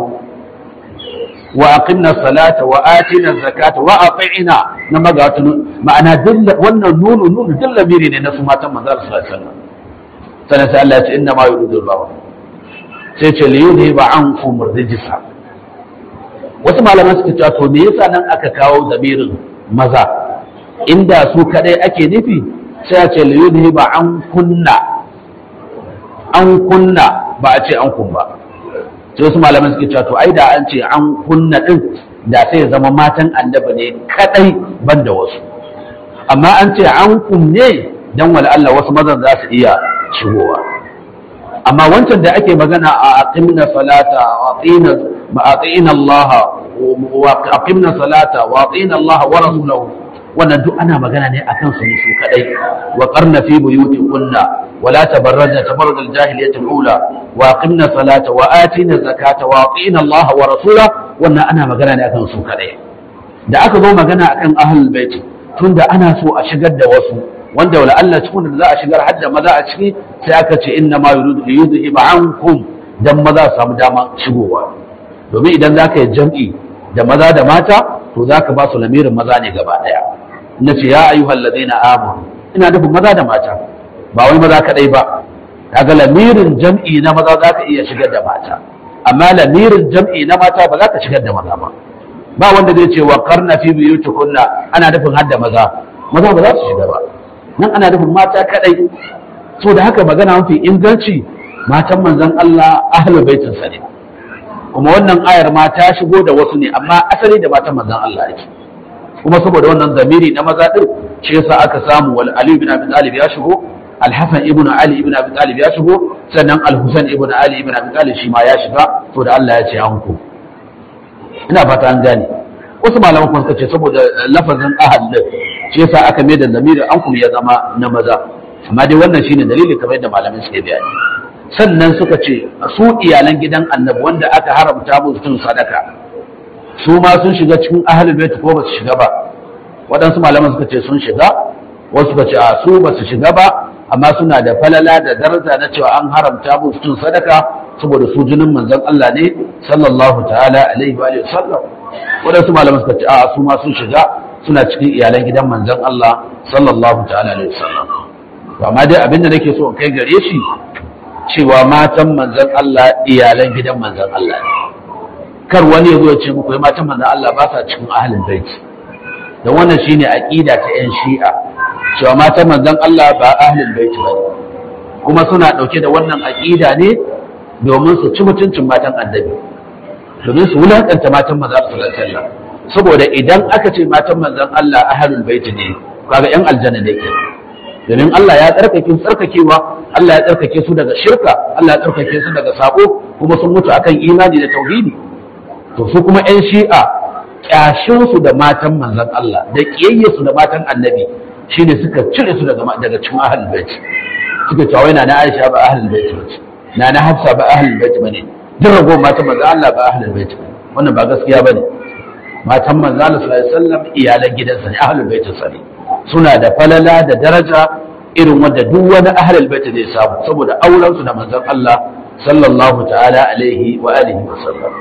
wa aqimna salata wa atina zakata wa ati'na na maga wata ma'ana wannan nunu nunu duk lamiri ne na su matan manzo sallallahu alaihi wasallam sannan sai Allah ya ce inna ma yuridu Allah sai ce li yudhiba ankum rijsa wasu malaman suka cewa to me yasa nan aka kawo zamirin maza inda su kadai ake nufi sai a ce li yudhiba an kunna an kunna ba a ce an kun ba sai wasu malaman suka cewa to ai da an ce an kunna din da sai ya zama matan annabi ne kadai banda wasu amma an ce an kunne dan wala Allah wasu mazan za su iya shigowa amma wancan da ake magana a aqimna salata wa atina ma atina Allah wa aqimna salata wa atina Allah wa rasulahu wannan duk ana magana ne akan su ne su kadai wa qarna fi buyutikunna wa la tabarrajna tabarruj al-jahiliyyah al-ula wa aqimna salata wa atina zakata wa atina Allah wa rasulahu wannan ana magana ne akan su kadai da aka zo magana akan ahlul bait tunda ana so a shigar da wasu wanda wala Allah cikin da za a shigar hadda maza a ciki sai aka ce inna ma yuridu yudhiba ankum dan maza su samu dama shigowa domin idan zaka yi jam'i da maza da mata to zaka ba su lamirin maza ne gaba daya nace ya ayyuhal ladina amanu ina nufin maza da mata ba wai maza kadai ba kaga lamirin jam'i na maza zaka iya shigar da mata amma lamirin jam'i na mata ba za ka shigar da maza ba ba wanda zai ce wa karna fi biyutukunna ana nufin hadda maza maza ba za su shiga ba nan ana nufin mata kadai so da haka magana mafi inganci matan manzon Allah ahlul baitin sa ne kuma wannan ayar ma ta shigo da wasu ne amma asali da matan manzon Allah yake kuma saboda wannan zamiri na maza din shi yasa aka samu wal Ali bin Abi Talib ya shigo Al-Hasan ibn Ali ibn Abi Talib ya shigo sannan Al-Husain ibn Ali ibn Abi Talib shi ma ya shiga to da Allah ya ce an ku ina fata an gane wasu malaman kuma suka ce saboda lafazin ahal din shi yasa aka mai da lamirin an kuma ya zama na maza amma dai wannan shine dalili kamar yadda malamin suke bayani sannan suka ce su iyalan gidan annabi wanda aka haramta musu cin sadaka su ma sun shiga cikin ahlul bait ko ba su shiga ba waɗansu malaman suka ce sun shiga wasu suka ce a su ba su shiga ba amma suna da falala da daraja na cewa an haramta musu cin sadaka saboda su jinin manzon Allah ne sallallahu ta'ala alaihi wa sallam waɗansu malaman suka ce a su ma sun shiga suna cikin iyalan gidan manzon Allah sallallahu ta'ala alaihi wa sallam to amma dai abinda nake so in kai gare shi cewa matan manzon Allah iyalan gidan manzon Allah ne kar wani ya zo ya ce muku "Wai matan manzon Allah ba sa cikin ahlul bait don wannan shine aqida ta yan shi'a cewa matan manzon Allah ba ahlul bait ba kuma suna dauke da wannan aqida ne domin su ci mutuncin matan annabi domin su wulakanta matan manzon Allah sallallahu alaihi wasallam saboda idan aka ce matan manzon Allah ahlul bait ne kaga yan aljanna ne ke domin Allah ya tsarkake su tsarkakewa Allah ya tsarkake su daga shirka Allah ya tsarkake su daga sako kuma sun mutu akan imani da tauhidi to su kuma yan shi'a kyashinsu da matan manzon Allah da kiyayyesu da matan annabi shine suka cire su daga daga cikin ahlul bait suka cewa wai na Aisha ba ahlul bait bace na na Hafsa ba ahlul bait bane duk rago matan manzon Allah ba ahlul bait bane wannan ba gaskiya bane matan manzon Allah sallallahu alaihi wasallam iyalan gidansa ne ahlul bait sa ne suna da falala da daraja irin wanda duk wani ahlul bait zai samu saboda auren su da manzon Allah sallallahu ta'ala alaihi wa alihi wa sallam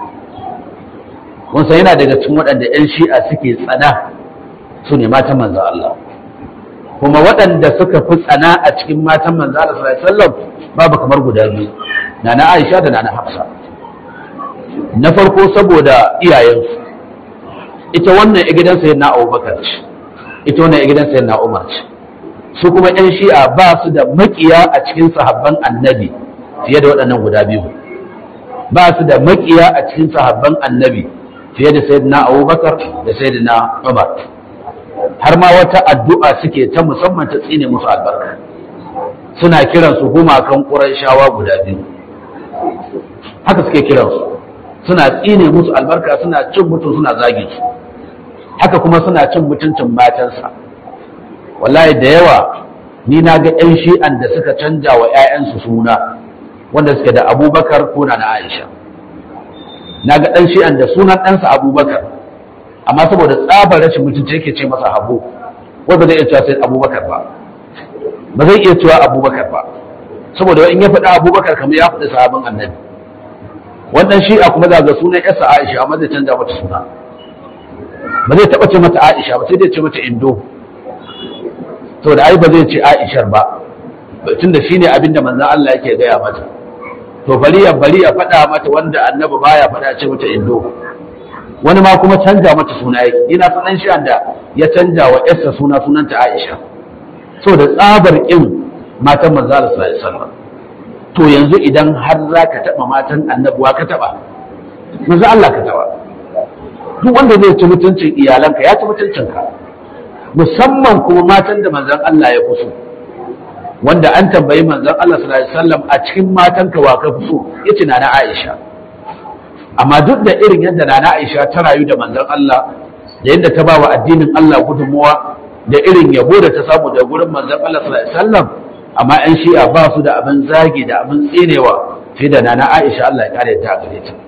kun san yana daga cikin waɗanda 'yan shi'a suke tsana su ne matan manzan Allah kuma waɗanda suka fi tsana a cikin matan manzan Allah sallallahu alaihi wasallam babu kamar guda biyu nana Aisha da nana Hafsa na farko saboda iyayensu ita wannan ya gidan sayyidina Abubakar ce ita wannan ya gidan sayyidina Umar ce su kuma 'yan shi'a ba su da makiya a cikin sahabban annabi fiye da waɗannan guda biyu ba su da makiya a cikin sahabban annabi fiye da sayyidina abubakar da sayyidina umar har ma wata addu'a suke ta musamman ta tsine musu albarka suna kiran su gumakan shawa guda biyu haka suke kiran su suna tsine musu albarka suna cin mutum suna zagi su haka kuma suna cin mutuncin matansa wallahi da yawa ni na ga 'yan shi'an da suka canja wa 'ya'yansu suna wanda suke da abubakar ko na aisha na ga ɗan shi'an da sunan ɗansa abubakar amma saboda tsabar rashin mutunci yake ce masa habu wai ba zai iya cewa sai abubakar ba ba zai iya cewa abubakar ba saboda in ya faɗi abubakar kamar ya faɗi sahabin annabi wannan shi'a kuma za ga sunan yasa aisha amma zai canza mata suna ba zai taɓa ce mata aisha ba sai dai ce mata indo saboda ai ba zai ce aishar ba tunda shine abinda manzon Allah yake gaya mata to bari ya bari ya faɗa mata wanda annabi baya faɗa ce mata indo wani ma kuma canja mata suna yake ina sanan shi da ya canja wa yarsa suna sunanta Aisha so da tsabar kin matan manzo Allah sallallahu alaihi wasallam to yanzu idan har zaka taba matan annabuwa ka taba manzo Allah ka taba duk wanda zai ci mutuncin iyalanka ya ci mutuncinka musamman kuma matan da manzon Allah ya kuso wanda an tambayi manzon Allah sallallahu alaihi wasallam a cikin matanka wa ka fi so yace na Aisha amma duk da irin yadda nana Aisha ta rayu da manzon Allah da yadda ta ba wa addinin Allah gudunmuwa da irin yabo da ta samu da gurin manzon Allah sallallahu alaihi wasallam amma ƴan shi'a ba su da abin zagi da abin tsinewa sai da nana Aisha Allah ya kare ta gare ta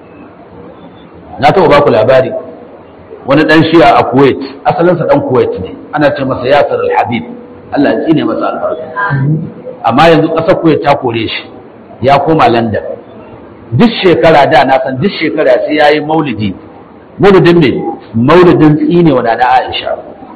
na taɓa ba ku labari wani ɗan shi'a a Kuwait asalinsa ɗan Kuwait ne ana ce masa Yasir al-Habib Allah ya tsine masa albarka amma yanzu ƙasar Kuwait ta kore shi ya koma London duk shekara da na san duk shekara sai ya yi maulidi maulidin ne maulidin tsine wa da Aisha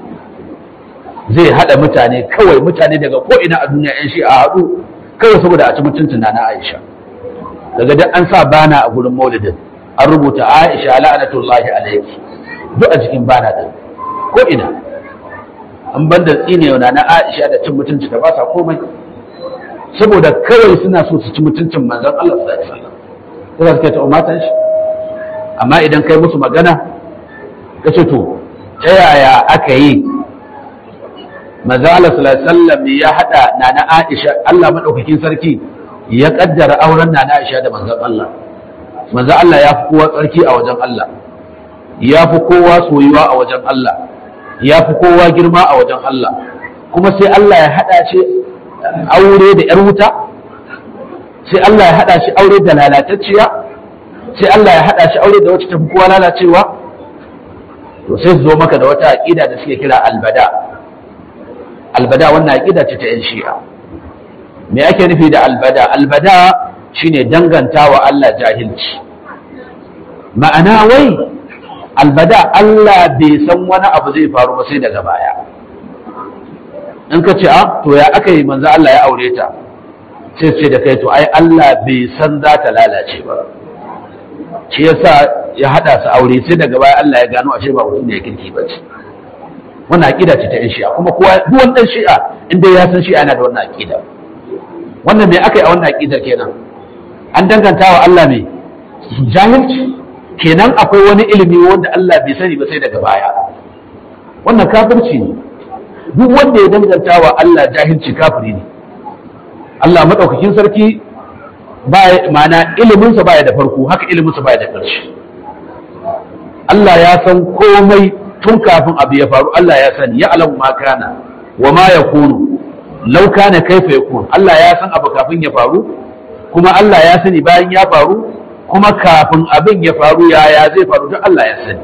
zai haɗa mutane kawai mutane daga ko'ina a duniya yan shi a haɗu kawai saboda a ci mutuncin na Aisha daga duk an sa bana a gurin maulidin an rubuta Aisha la'anatullahi alayki duk a cikin bana din ko'ina an banda tsine wa na Aisha da cin mutunci da ba sa komai saboda kawai suna so su ci mutuncin manzon Allah sallallahu alaihi wasallam sai suke ta umatan shi amma idan kai musu magana ka ce to ta yaya aka yi manzo Allah sallallahu alaihi wasallam ya hada nana Aisha Allah madaukakin sarki ya kaddara auren nana Aisha da manzon Allah manzo Allah ya fi kowa tsarki a wajen Allah ya fi kowa soyuwa a wajen Allah ya fi kowa girma a wajen Allah kuma sai Allah ya hada shi aure da yar wuta sai Allah ya hada shi aure da lalatacciya sai Allah ya hada shi aure da wacce tafi kowa lalacewa to sai su zo maka da wata aqida da suke kira albada albada wannan aqida ce ta yan shi'a me ake nufi da albada albada shine dangantawa Allah jahilci ma'ana wai albada Allah bai san wani abu zai faru ba sai daga baya in ka ce a to ya aka yi manzo Allah ya aure ta sai ce da kai to ai Allah bai san za ta lalace ba shi yasa ya hada su aure sai daga baya Allah ya gano ashe ba mutum ne ya kirki ba ce wannan aqida ce ta yan shi'a kuma kowa duk wani dan shi'a inda ya san shi'a yana da wannan aqida wannan me aka yi a wannan aqida kenan an danganta wa Allah ne jahilci kenan akwai wani ilimi wanda Allah bai sani ba sai daga baya wannan kafirci ne duk wanda ya danganta wa Allah jahilci kafiri ne Allah madaukakin sarki baya mana iliminsa baya da farko haka iliminsa baya da ƙarshe Allah ya san komai tun kafin abu ya faru Allah ya sani ya alamu ma kana wa ma yakunu law kana kaifa yakun Allah ya san abu kafin ya faru kuma Allah ya sani bayan ya faru kuma kafin abin ya faru yaya zai faru duk Allah ya sani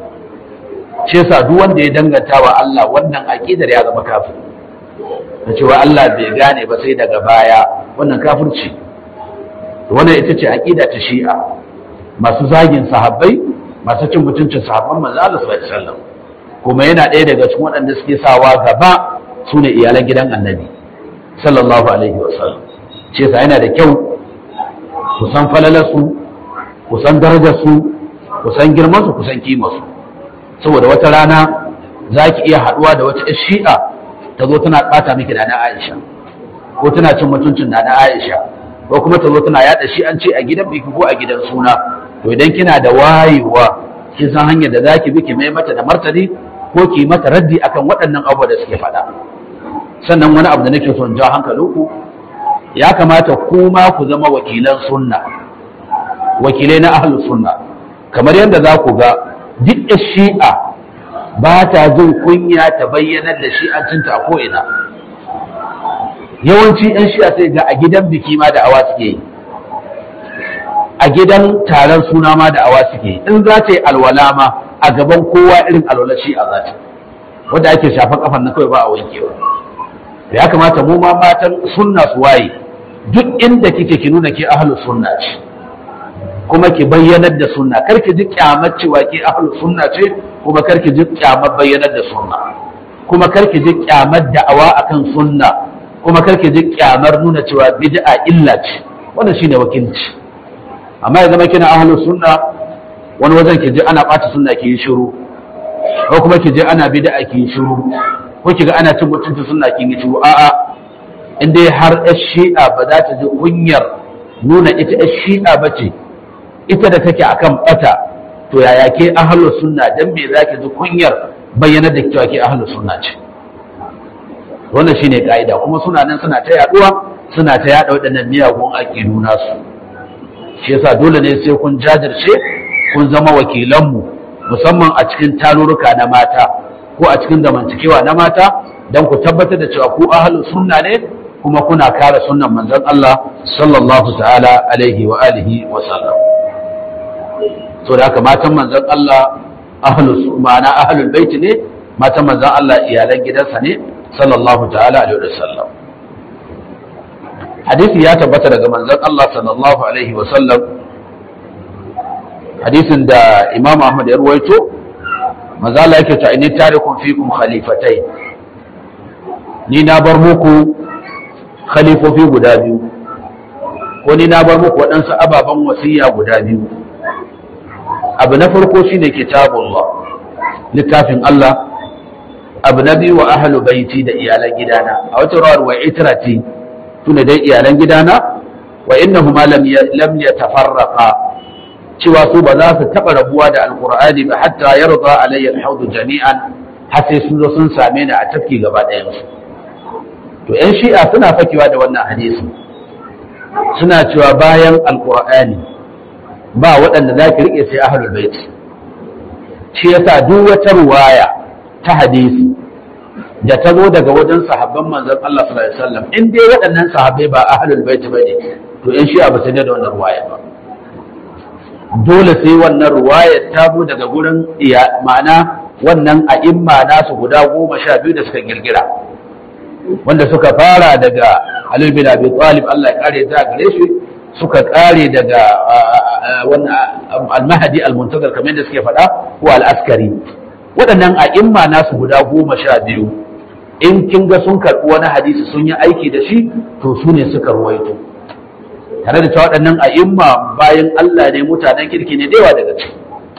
shi yasa duk wanda ya danganta wa Allah wannan aqidar ya zama kafir da cewa Allah bai gane ba sai daga baya wannan kafirci wannan ita ce aqida ta Shi'a masu zagin sahabbai masu cin mutuncin sahabban manzo Allah sallallahu alaihi wasallam kuma yana ɗaya daga cikin waɗanda suke sawa gaba sune iyalan gidan Annabi sallallahu alaihi wasallam shi yasa yana da kyau ku san falalarsu ku san darajarsu ku san girmansu ku san kimarsu saboda wata rana za ki iya haɗuwa da wata shi'a ta zo tana ɓata miki da na aisha ko tana cin mutuncin da na aisha ko kuma ta zo tana yaɗa shi'anci a gidan biki ko a gidan suna to idan kina da wayewa kin san hanyar da za ki bi ki mai mata da martani ko ki mata raddi akan waɗannan abubuwa da suke faɗa sannan wani abu da nake son ja hankalinku ya kamata kuma ku zama wakilan sunna wakilai na ahlus sunna kamar yadda za ku ga duk shi'a ba ta jin kunya ta bayyanar da shi'ancinta a ko'ina yawanci 'yan shi'a sai ga a gidan biki ma da awa suke yi a gidan taron suna ma da awa suke yi in za ta yi alwala ma a gaban kowa irin alwala shi'a za ta wanda ake shafa kafan na kawai ba a wankewa da ya kamata mu ma matan sunna su waye duk inda kike ki nuna ke ahlus sunna ce kuma ki bayyanar da sunna kar ki ji kyamar cewa ke ahlus sunna ce kuma kar ki ji kyamar bayyanar da sunna kuma kar ki ji kyamar da'awa akan sunna kuma kar ki ji kyamar nuna cewa bid'a illa ce wannan shine wakilci amma ya zama kina ahlus sunna wani wajen ki ji ana bata sunna ki yi shiru ko kuma ki ji ana bid'a ki yi shiru ko ki ga ana cin mutunci sunna ki yi shiru a'a in dai har yar shi'a ba za ta ji kunyar nuna ita yar shi'a ba ce ita da take akan bata to yaya ke ahlus sunna dan me zaki ji kunyar bayyana da cewa ke ahlus sunna ce wannan shine kaida kuma suna nan suna ta yaduwa suna ta yada waɗannan miyagun aqidu nasu shi yasa dole ne sai kun jajirce kun zama wakilanmu musamman a cikin tarurruka na mata ko a cikin zamantakewa na mata dan ku tabbatar da cewa ku ahlus sunna ne kuma kuna kare sunnan manzon Allah sallallahu ta'ala alaihi wa alihi wa sallam so da haka matan manzon Allah ahlus ma'ana ahlul bait ne matan manzon Allah iyalan gidansa ne sallallahu ta'ala alaihi wa sallam hadisi ya tabbata daga manzon Allah sallallahu alaihi wa sallam hadisin da Imam Ahmad ya ruwaito manzo Allah yake ta inni tarikum fikum khalifatai ni na bar muku khalifofi guda biyu ko ni na bar muku waɗansu ababen wasiya guda biyu abu na farko shine kitabullah littafin Allah abu na biyu wa ahlu baiti da iyalan gidana a wata rawar wa itrati tuna dai iyalan gidana wa innahuma lam lam yatafarraqa cewa su ba za su taba rabuwa da alqur'ani ba hatta yarda alayya alhawd jami'an har sai sun zo sun same ni a tafki gaba ɗayan su to yan shi'a suna fakewa da wannan hadisi suna cewa bayan alqur'ani ba waɗanda za ki riƙe sai ahlul bait shi yasa duk wata ruwaya ta hadisi da ta zo daga wajen sahabban manzon Allah sallallahu alaihi wasallam in dai waɗannan sahabbai ba ahlul bait bane to in shi ba sai da wannan ruwaya ba dole sai wannan ruwaya ta zo daga gurin iya ma'ana wannan a'imma nasu guda goma sha biyu da suka girgira wanda suka fara daga Ali bin Abi Talib Allah ya kare ta gare shi suka kare daga al-Mahdi al-Muntazir kamar yadda suke faɗa ko al-Askari waɗannan a'imma nasu guda goma sha biyu in kin ga sun karɓi wani hadisi sun yi aiki da shi to su ne suka ruwaito tare da cewa waɗannan a'imma bayan Allah ne mutanen kirki ne da yawa daga ciki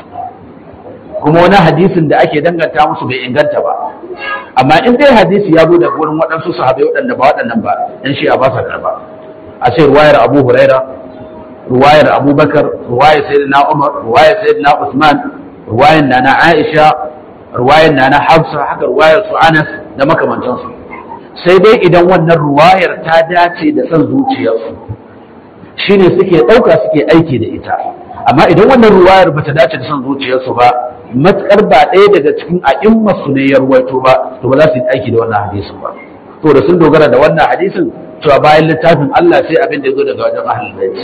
kuma wani hadisin da ake danganta musu bai inganta ba amma in dai hadisi ya zo daga wurin waɗansu sahabai waɗanda ba waɗannan ba dan shi a ba sa karba a ce ruwayar Abu Huraira ruwayar Abu Bakar ruwayar Sayyidina Umar ruwayar Sayyidina Usman ruwayar Nana Aisha ruwayar Nana Hafsa haka ruwayar su Anas da makamantansu sai dai idan wannan ruwayar ta dace da son zuciyarsu shine suke ɗauka suke aiki da ita amma idan wannan ruwayar bata dace da son zuciyarsu ba matukar ba ɗaya daga cikin a'immarsu ne ya ruwaito ba to ba za su yi aiki da wannan hadisin ba to da sun dogara da wannan hadisin cewa bayan littafin Allah sai abin da ya zo daga wajen ahlul bait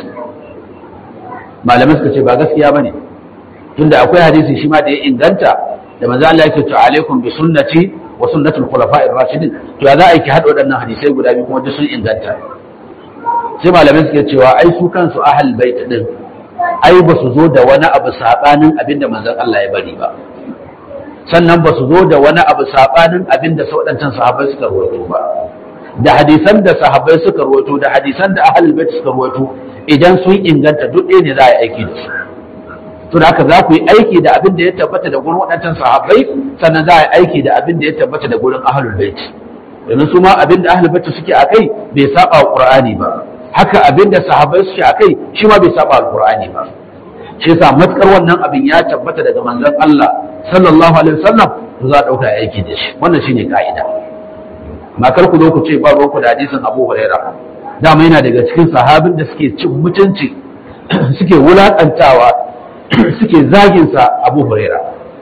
malamai suka ce ba gaskiya bane tunda akwai hadisi shi ma da ya inganta da manzo Allah yake to alaikum bi sunnati wa sunnatul khulafa'ir rashidin to ya za a yi ki hada waɗannan hadisai guda biyu kuma duk sun inganta sai malamai suke cewa ai su kansu ahlul bait din ai ba su zo da wani abu saɓanin abin da manzon Allah ya bari ba sannan ba su zo da wani abu saɓanin abin da waɗancan sahabbai suka rawaito ba da hadisan da sahabbai suka rawaito da hadisan da ahlul bait suka rawaito idan sun inganta duk ɗaya ne za a yi aiki da su to da haka za ku yi aiki da abin da ya tabbata da gurin waɗancan sahabbai sannan za a yi aiki da abin da ya tabbata da gurin ahlul bait domin su ma abin da ahlul bait suke a kai bai saba wa qur'ani ba haka abin da sahabbai suke a kai shi ma bai saba alqur'ani ba shi yasa matkar wannan abin ya tabbata daga manzon Allah sallallahu alaihi wasallam to za a dauka aiki da shi wannan shine ka'ida makar ku zo ku ce ba ku da hadisin Abu Huraira dama yana daga cikin sahabin da suke cin mutunci suke wulakantawa suke zagin sa Abu Huraira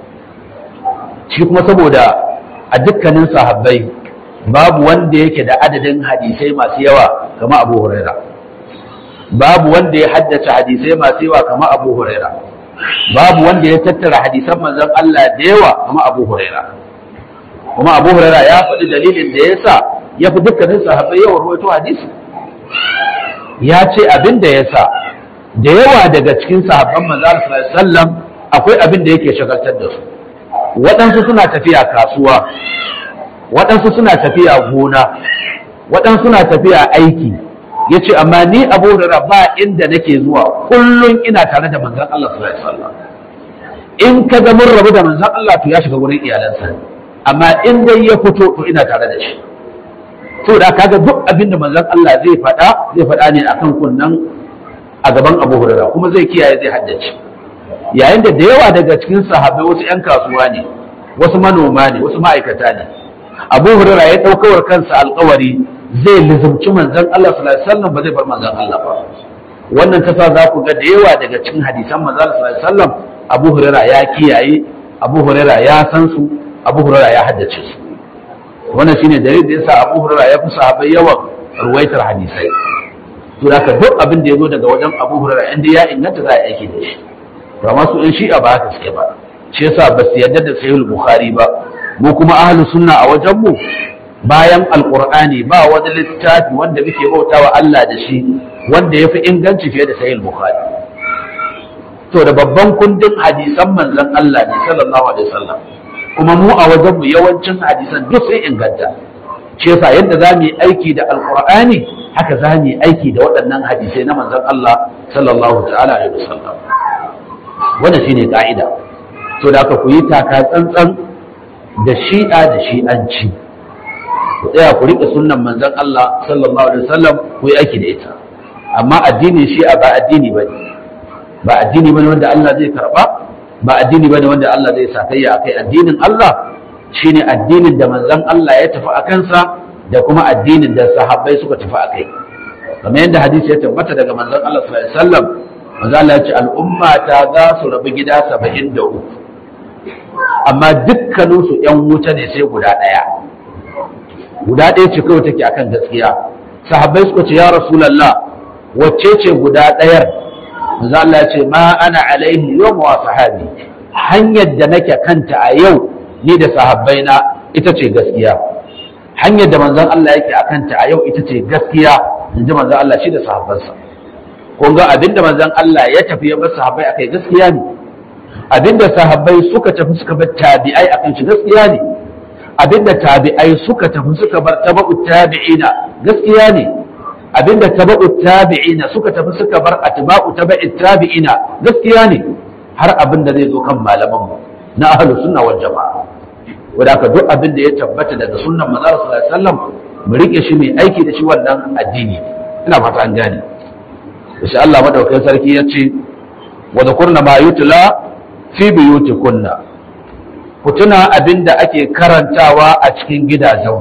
shi kuma saboda a dukkanin sahabbai babu wanda yake da adadin hadisai masu yawa kama abu huraira babu wanda ya haddace hadisai masu yawa kama abu huraira babu wanda ya tattara hadisan manzon Allah da yawa kama abu huraira kuma abu huraira ya faɗi dalilin da ya sa ya fi dukkanin sahabbai yawan ruwaito hadisi ya ce abin da ya sa da yawa daga cikin sahabban manzon Allah sallallahu alaihi wasallam akwai abin da yake shagaltar da su waɗansu suna tafiya kasuwa waɗansu suna tafiya gona waɗansu suna tafiya aiki ya ce amma ni abu da ba inda nake zuwa kullum ina tare da manzan Allah sallallahu alaihi wasallam in ka ga mun rabu da manzan Allah to ya shiga wurin iyalansa amma in dai ya fito to ina tare da shi to da kaga duk abin da manzan Allah zai faɗa zai faɗa ne akan kunnan a gaban Abu Hurairah kuma zai kiyaye zai haddace yayin da da yawa daga cikin sahabbai wasu 'yan kasuwa ne wasu manoma ne wasu ma'aikata ne abu hurara ya ɗaukawar kansa alkawari zai lizumci manzan Allah sallallahu alaihi wasallam ba zai bar manzan Allah ba wannan ta sa za ku ga da yawa daga cikin hadisan manzan Allah sallallahu alaihi wasallam abu hurara ya kiyaye abu hurara ya san su abu hurara ya haddace su wannan shine dalilin da yasa abu hurara ya fi sahabbai yawan ruwaitar hadisai to haka duk abin da ya zo daga wajen abu hurara inda ya inganta za a aiki da shi ba masu in shi'a ba haka suke ba shi yasa ba su yarda da sahihul bukhari ba mu kuma ahlus sunna a wajen mu bayan alqur'ani ba wani littafi wanda muke bautawa Allah da shi wanda yafi inganci fiye da sahih bukhari to da babban kundin hadisan manzon Allah ne sallallahu alaihi wasallam kuma mu a wajen mu yawancin hadisan duk sun inganta shi yasa yadda za mu yi aiki da alqur'ani haka za mu yi aiki da waɗannan hadisai na manzon Allah sallallahu ta'ala alaihi wasallam wannan shine ka'ida to da aka ku yi taka tsantsan da shi'a da shi'anci ku tsaya ku riƙe sunnan manzon Allah sallallahu alaihi wasallam ku yi aiki da ita amma addinin shi'a ba addini bane ba addini bane wanda Allah zai karba ba addini bane wanda Allah zai sakayya akai addinin Allah shine addinin da manzon Allah ya tafi a kansa da kuma addinin da sahabbai suka tafi a kai kamar yadda hadisi ya tabbata daga manzon Allah sallallahu alaihi wasallam manzon Allah ya ce al'umma ta za su rabu gida 73 amma dukkanin su ƴan wuta ne sai guda ɗaya guda ɗaya ce kawai take akan gaskiya sahabbai suka ce ya rasulullah wacce ce guda ɗayar manzon Allah ya ce ma ana alaihi yawma wa sahabi hanyar da nake kanta a yau ni da sahabbai na ita ce gaskiya hanyar da manzon Allah yake a kanta a yau ita ce gaskiya in ji manzon Allah shi da sahabbansa kun ga abinda manzon Allah ya tafi ya bar sahabbai akai gaskiya ne abinda sahabbai suka tafi suka bar tabi'ai akan shi gaskiya ne abinda tabi'ai suka tafi suka bar tabu'u tabi'ina gaskiya ne abinda tabu'u tabi'ina suka tafi suka bar atba'u tabi'i tabi'ina gaskiya ne har abin da zai zo kan malamanmu na ahlus sunna wal jama'a wanda aka duk abin da ya tabbata daga sunnan manzo sallallahu alaihi wasallam mu rike shi mai aiki da shi wannan addini ina fata an gane insha Allah madaukakin sarki ya ce wa zakurna ma yutla fi buyutikunna ku tuna abin da ake karantawa a cikin gidajen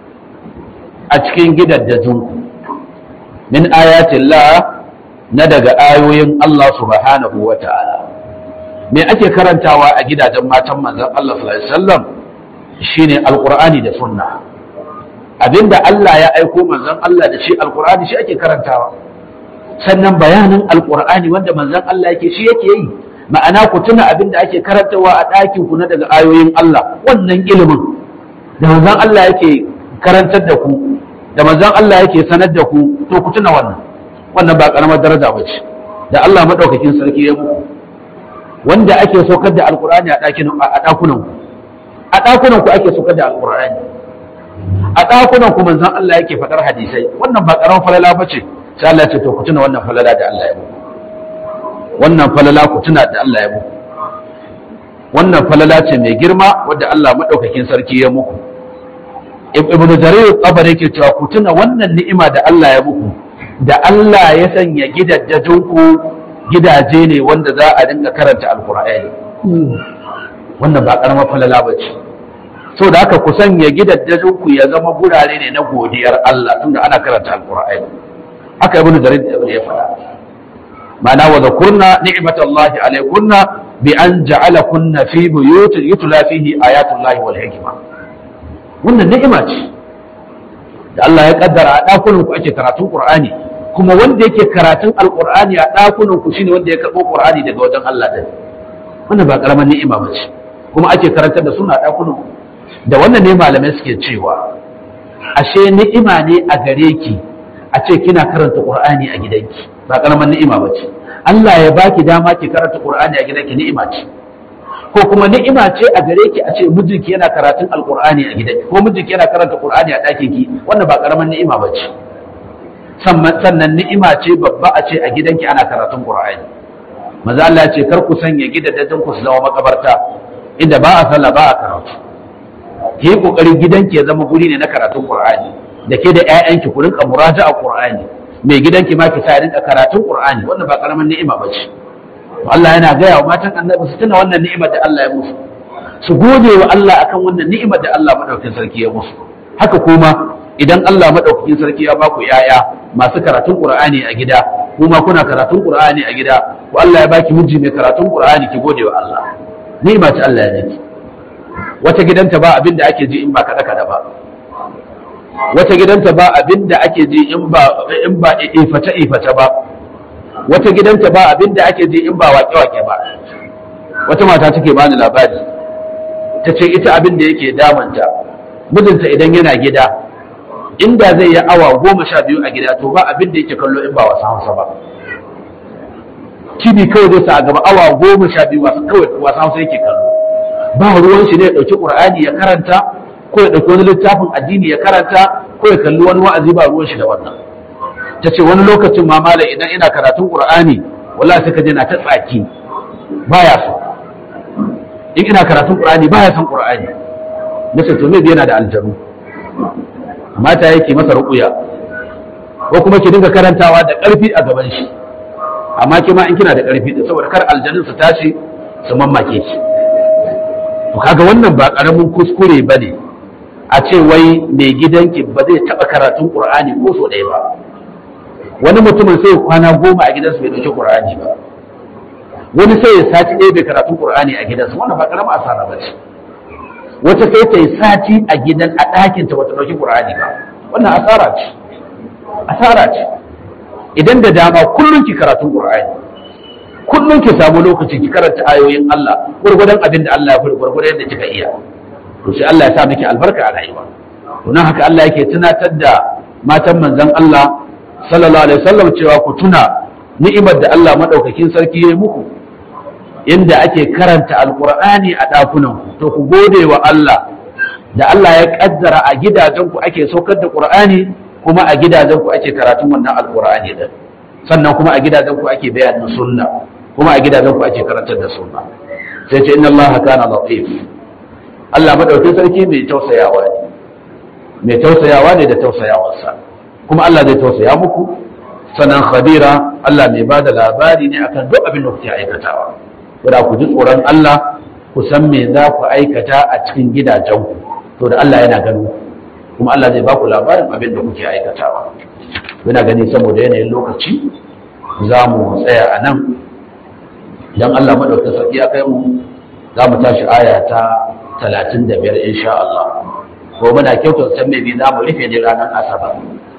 a cikin gidajen min ayatillah na daga ayoyin Allah subhanahu wa ta'ala me ake karantawa a gidajen matan manzon Allah sallallahu alaihi wasallam shine alqur'ani da sunna abinda Allah ya aiko manzon Allah da shi alqur'ani shi ake karantawa sannan bayanin alqur'ani wanda manzon Allah yake shi yake yi ma'ana ku tuna abinda ake karantawa a ɗakin ku na daga ayoyin Allah wannan ilimin da manzon Allah yake karantar da ku da manzon Allah yake sanar da ku to ku tuna wannan wannan ba karamar daraja ba ce da Allah madaukakin sarki ya muku wanda ake saukar da alqur'ani a ɗakin a ɗakunan ku a ɗakunan ku ake saukar da alqur'ani a ɗakunan ku manzon Allah yake faɗar hadisai wannan ba karamar falala ba ce sai Allah ya ce to ku tuna wannan falala da Allah ya muku wannan falala ku tuna da Allah ya muku wannan falala ce mai girma wadda Allah madaukakin sarki ya muku ibn jarir tabari yake cewa ku tuna wannan ni'ima da Allah ya muku da Allah ya sanya gidajen ku gidaje ne wanda za a dinga karanta alqur'ani wannan ba karamar falala bace so da haka ku sanya gidajen ku ya zama gurare ne na godiyar Allah tunda ana karanta alqur'ani haka ibn jarir ya faɗa ma'ana wa zakurna ni'matallahi alaykunna bi an ja'alakunna fi buyutin yutla fihi ayatullahi wal hikma wannan ni'ima ce da Allah ya kaddara a dakunan ku ake karatun Qur'ani kuma wanda yake karatun Alqur'ani a dakunan ku shine wanda ya karbo Qur'ani daga wajen Allah din wannan ba karaman ni'ima ba ce kuma ake karantar da suna dakunan ku da wannan ne malamai suke cewa ashe ni'ima ne a gare ki a ce kina karanta Qur'ani a gidanki ba karaman ni'ima ba ce Allah ya baki dama ki karanta Qur'ani a gidanki ni'ima ce ko kuma ni'ima ce a gare ki a ce mijinki yana karatun alqur'ani a gidanki ko mijinki yana karanta qur'ani a ɗakin ki wannan ba karaman ni'ima ba ce sannan ni'ima ce babba a ce a gidanki ana karatun qur'ani maza Allah ya ce kar ku sanya gidajen ku su zama makabarta inda ba a sallah ba a karatu ki yi kokari gidanki ya zama guri ne na karatun qur'ani da ke da ƴaƴanki ku rinka muraja'a qur'ani mai gidanki ma ki sa rinka karatun qur'ani wannan ba karaman ni'ima ba ce Allah yana gaya wa matan annabi su tuna wannan ni'imar da Allah ya musu su gode wa Allah akan wannan ni'imar da Allah madaukakin sarki ya musu haka kuma idan Allah madaukakin sarki ya baku yaya masu karatun Qur'ani a gida kuma kuna karatun Qur'ani a gida ko Allah ya baki miji mai karatun Qur'ani ki gode wa Allah ni'ima ce Allah ya miki wata gidanta ba abin da ake ji in ba kada kada ba wata gidanta ba abin da ake ji in ba in ba ifata ifata ba wata gidanta ba abin da ake ji in ba wake-wake ba wata mata take ba ni labari ta ce ita abin da yake damanta mijinta idan yana gida inda zai yi awa goma sha biyu a gida to ba abin da yake kallo in ba wasu hausa ba kibi kawai zai sa a gaba awa goma sha biyu wasu kawai wasu hausa yake kallo ba ruwan shi ne ya ɗauki ƙur'ani ya karanta ko ya ɗauki wani littafin addini ya karanta ko ya kalli wani wa'azi ba ruwan shi da wannan ta ce wani lokacin ma malam idan ina karatun qur'ani wallahi sai ka je na ta tsaki baya so in ina karatun qur'ani baya son qur'ani nace to me yana da aljanu mata yake masa ruqya ko kuma ki dinga karantawa da ƙarfi a gaban shi amma kima in kina da ƙarfi da saboda kar aljanun su tashi su mammake ki to kaga wannan ba karamin kuskure bane a ce wai mai gidanki ba zai taba karatun qur'ani ko so ɗaya ba wani mutumin sai kwana goma a gidansa bai dauki qur'ani ba wani sai ya sati ɗaya bai karatun qur'ani a gidansa wannan ba karamin asara ba ce wata sai ta yi sati a gidan a ɗakin ta bata dauki qur'ani ba wannan asara ce asara ce idan da dama kullum ki karatun qur'ani kullum ki samu lokaci ki karanta ayoyin Allah gurgurdan abin da Allah ya fara gurgurdan yadda kika iya to sai Allah ya sa miki albarka a rayuwa to nan haka Allah yake tunatar da matan manzon Allah sallallahu alaihi wasallam cewa ku tuna ni'imar da Allah madaukakin sarki ya yi muku inda ake karanta alqur'ani a dakunan ku to ku gode wa Allah da Allah ya kaddara a gidajen ku ake saukar da qur'ani kuma a gidajen ku ake karatun wannan alqur'ani din sannan kuma a gidajen ku ake bayanin sunna kuma a gidajen ku ake karantar da sunna sai ce inna Allah kana latif Allah madaukakin sarki mai tausayawa ne mai tausayawa ne da tausayawarsa kuma Allah zai tausaya muku sannan khabira Allah mai bada labari ne akan duk abin da kuke aikatawa kuma ku ji tsoron Allah ku san me za ku aikata a cikin gidajenku to da Allah yana gano kuma Allah zai baku labarin abin da kuke aikatawa muna gani saboda yanayin lokaci za mu tsaya a nan idan Allah madaukakin sarki ya kai mu za mu tashi aya ta talatin da biyar insha Allah ko muna kyautar san mai za mu rufe ne ranar asabar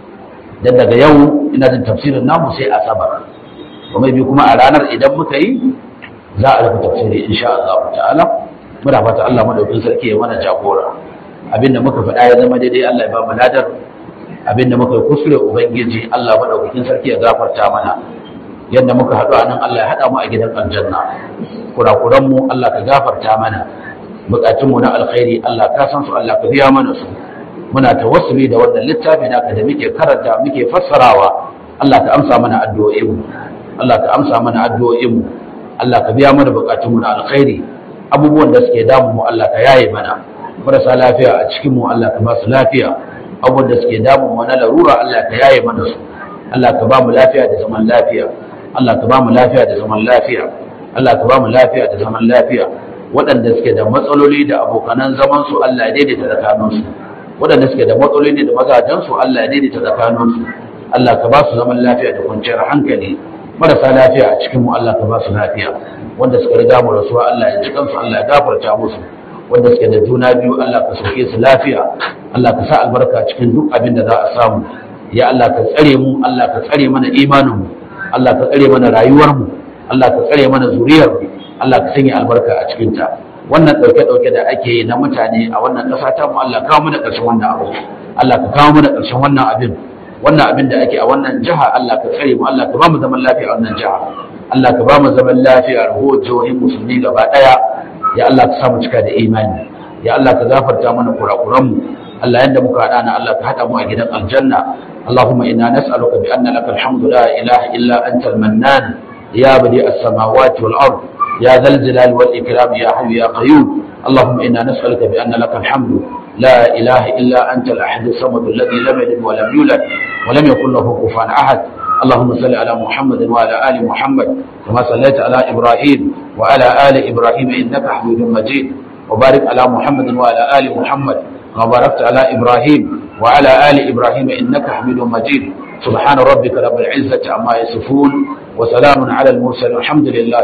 dan daga yau ina jin tafsirin namu sai asabar kuma bi kuma a ranar idan muka yi za a rufe tafsiri insha Allah ta'ala muna fata Allah madaukakin sarki ya mana jagora abinda muka faɗa ya zama daidai Allah ya ba mu ladar abinda muka yi kuskure ubangiji Allah madaukakin sarki ya gafarta mana yadda muka haɗu a nan Allah ya haɗa mu a gidan aljanna kurakuran mu Allah ka gafarta mana bukatun mu na alkhairi Allah ka san su Allah ka biya mana su muna tawassuli da wannan littafi naka da muke karanta muke fassarawa Allah ka amsa mana addu'o'in mu Allah ka amsa mana addu'o'in mu Allah ka biya mana bukatun mu na alkhairi abubuwan da suke damu mu Allah ka yaye mana marasa lafiya a cikin mu Allah ka ba su lafiya abubuwan da suke damu mu na larura Allah ka yaye mana su Allah ka ba mu lafiya da zaman lafiya Allah ka ba mu lafiya da zaman lafiya Allah ka ba mu lafiya da zaman lafiya waɗanda suke da matsaloli da abokanan zaman su Allah ya daidaita tsakanin su waɗanda suke da matsaloli da mazajen su Allah ya daidaita tsakanin su Allah ka ba su zaman lafiya da kwanciyar hankali marasa lafiya a cikin mu Allah ka ba su lafiya wanda suka riga mu rasuwa Allah ya ji kansu Allah ya gafarta musu wanda suke da juna biyu Allah ka sauke su lafiya Allah ka sa albarka cikin duk abin da za a samu ya Allah ka tsare mu Allah ka tsare mana imanin mu Allah ka tsare mana rayuwar mu Allah ka tsare mana zuriyar mu Allah ka sanya albarka a cikin ta wannan dauke dauke da ake yi na mutane a wannan kasa ta mu Allah kawo mana karshen wannan abu Allah ka kawo mana karshen wannan abin wannan abin da ake a wannan jiha Allah ka tsare mu Allah ka ba mu zaman lafiya a wannan jiha Allah ka ba mu zaman lafiya a rahoton jihohin musulmi gaba daya ya Allah ka sa mu cika da imani ya Allah ka gafarta mana kurakuran mu Allah yanda muka hada na Allah ka hada mu a gidan aljanna اللهم إنا نسألك بأن لك الحمد لا إله إلا أنت المنان يا بديع السماوات والأرض يا ذا الجلال والإكرام يا حي يا قيوم اللهم إنا نسألك بأن لك الحمد لا إله إلا أنت الأحد الصمد الذي لم يلد ولم يولد ولم يكن له كفوا أحد اللهم صل على محمد وعلى آل محمد كما صليت على إبراهيم وعلى آل إبراهيم إنك حميد مجيد وبارك على محمد وعلى آل محمد كما باركت على إبراهيم وعلى آل إبراهيم إنك حميد مجيد سبحان ربك رب العزة عما يصفون وسلام على المرسلين والحمد لله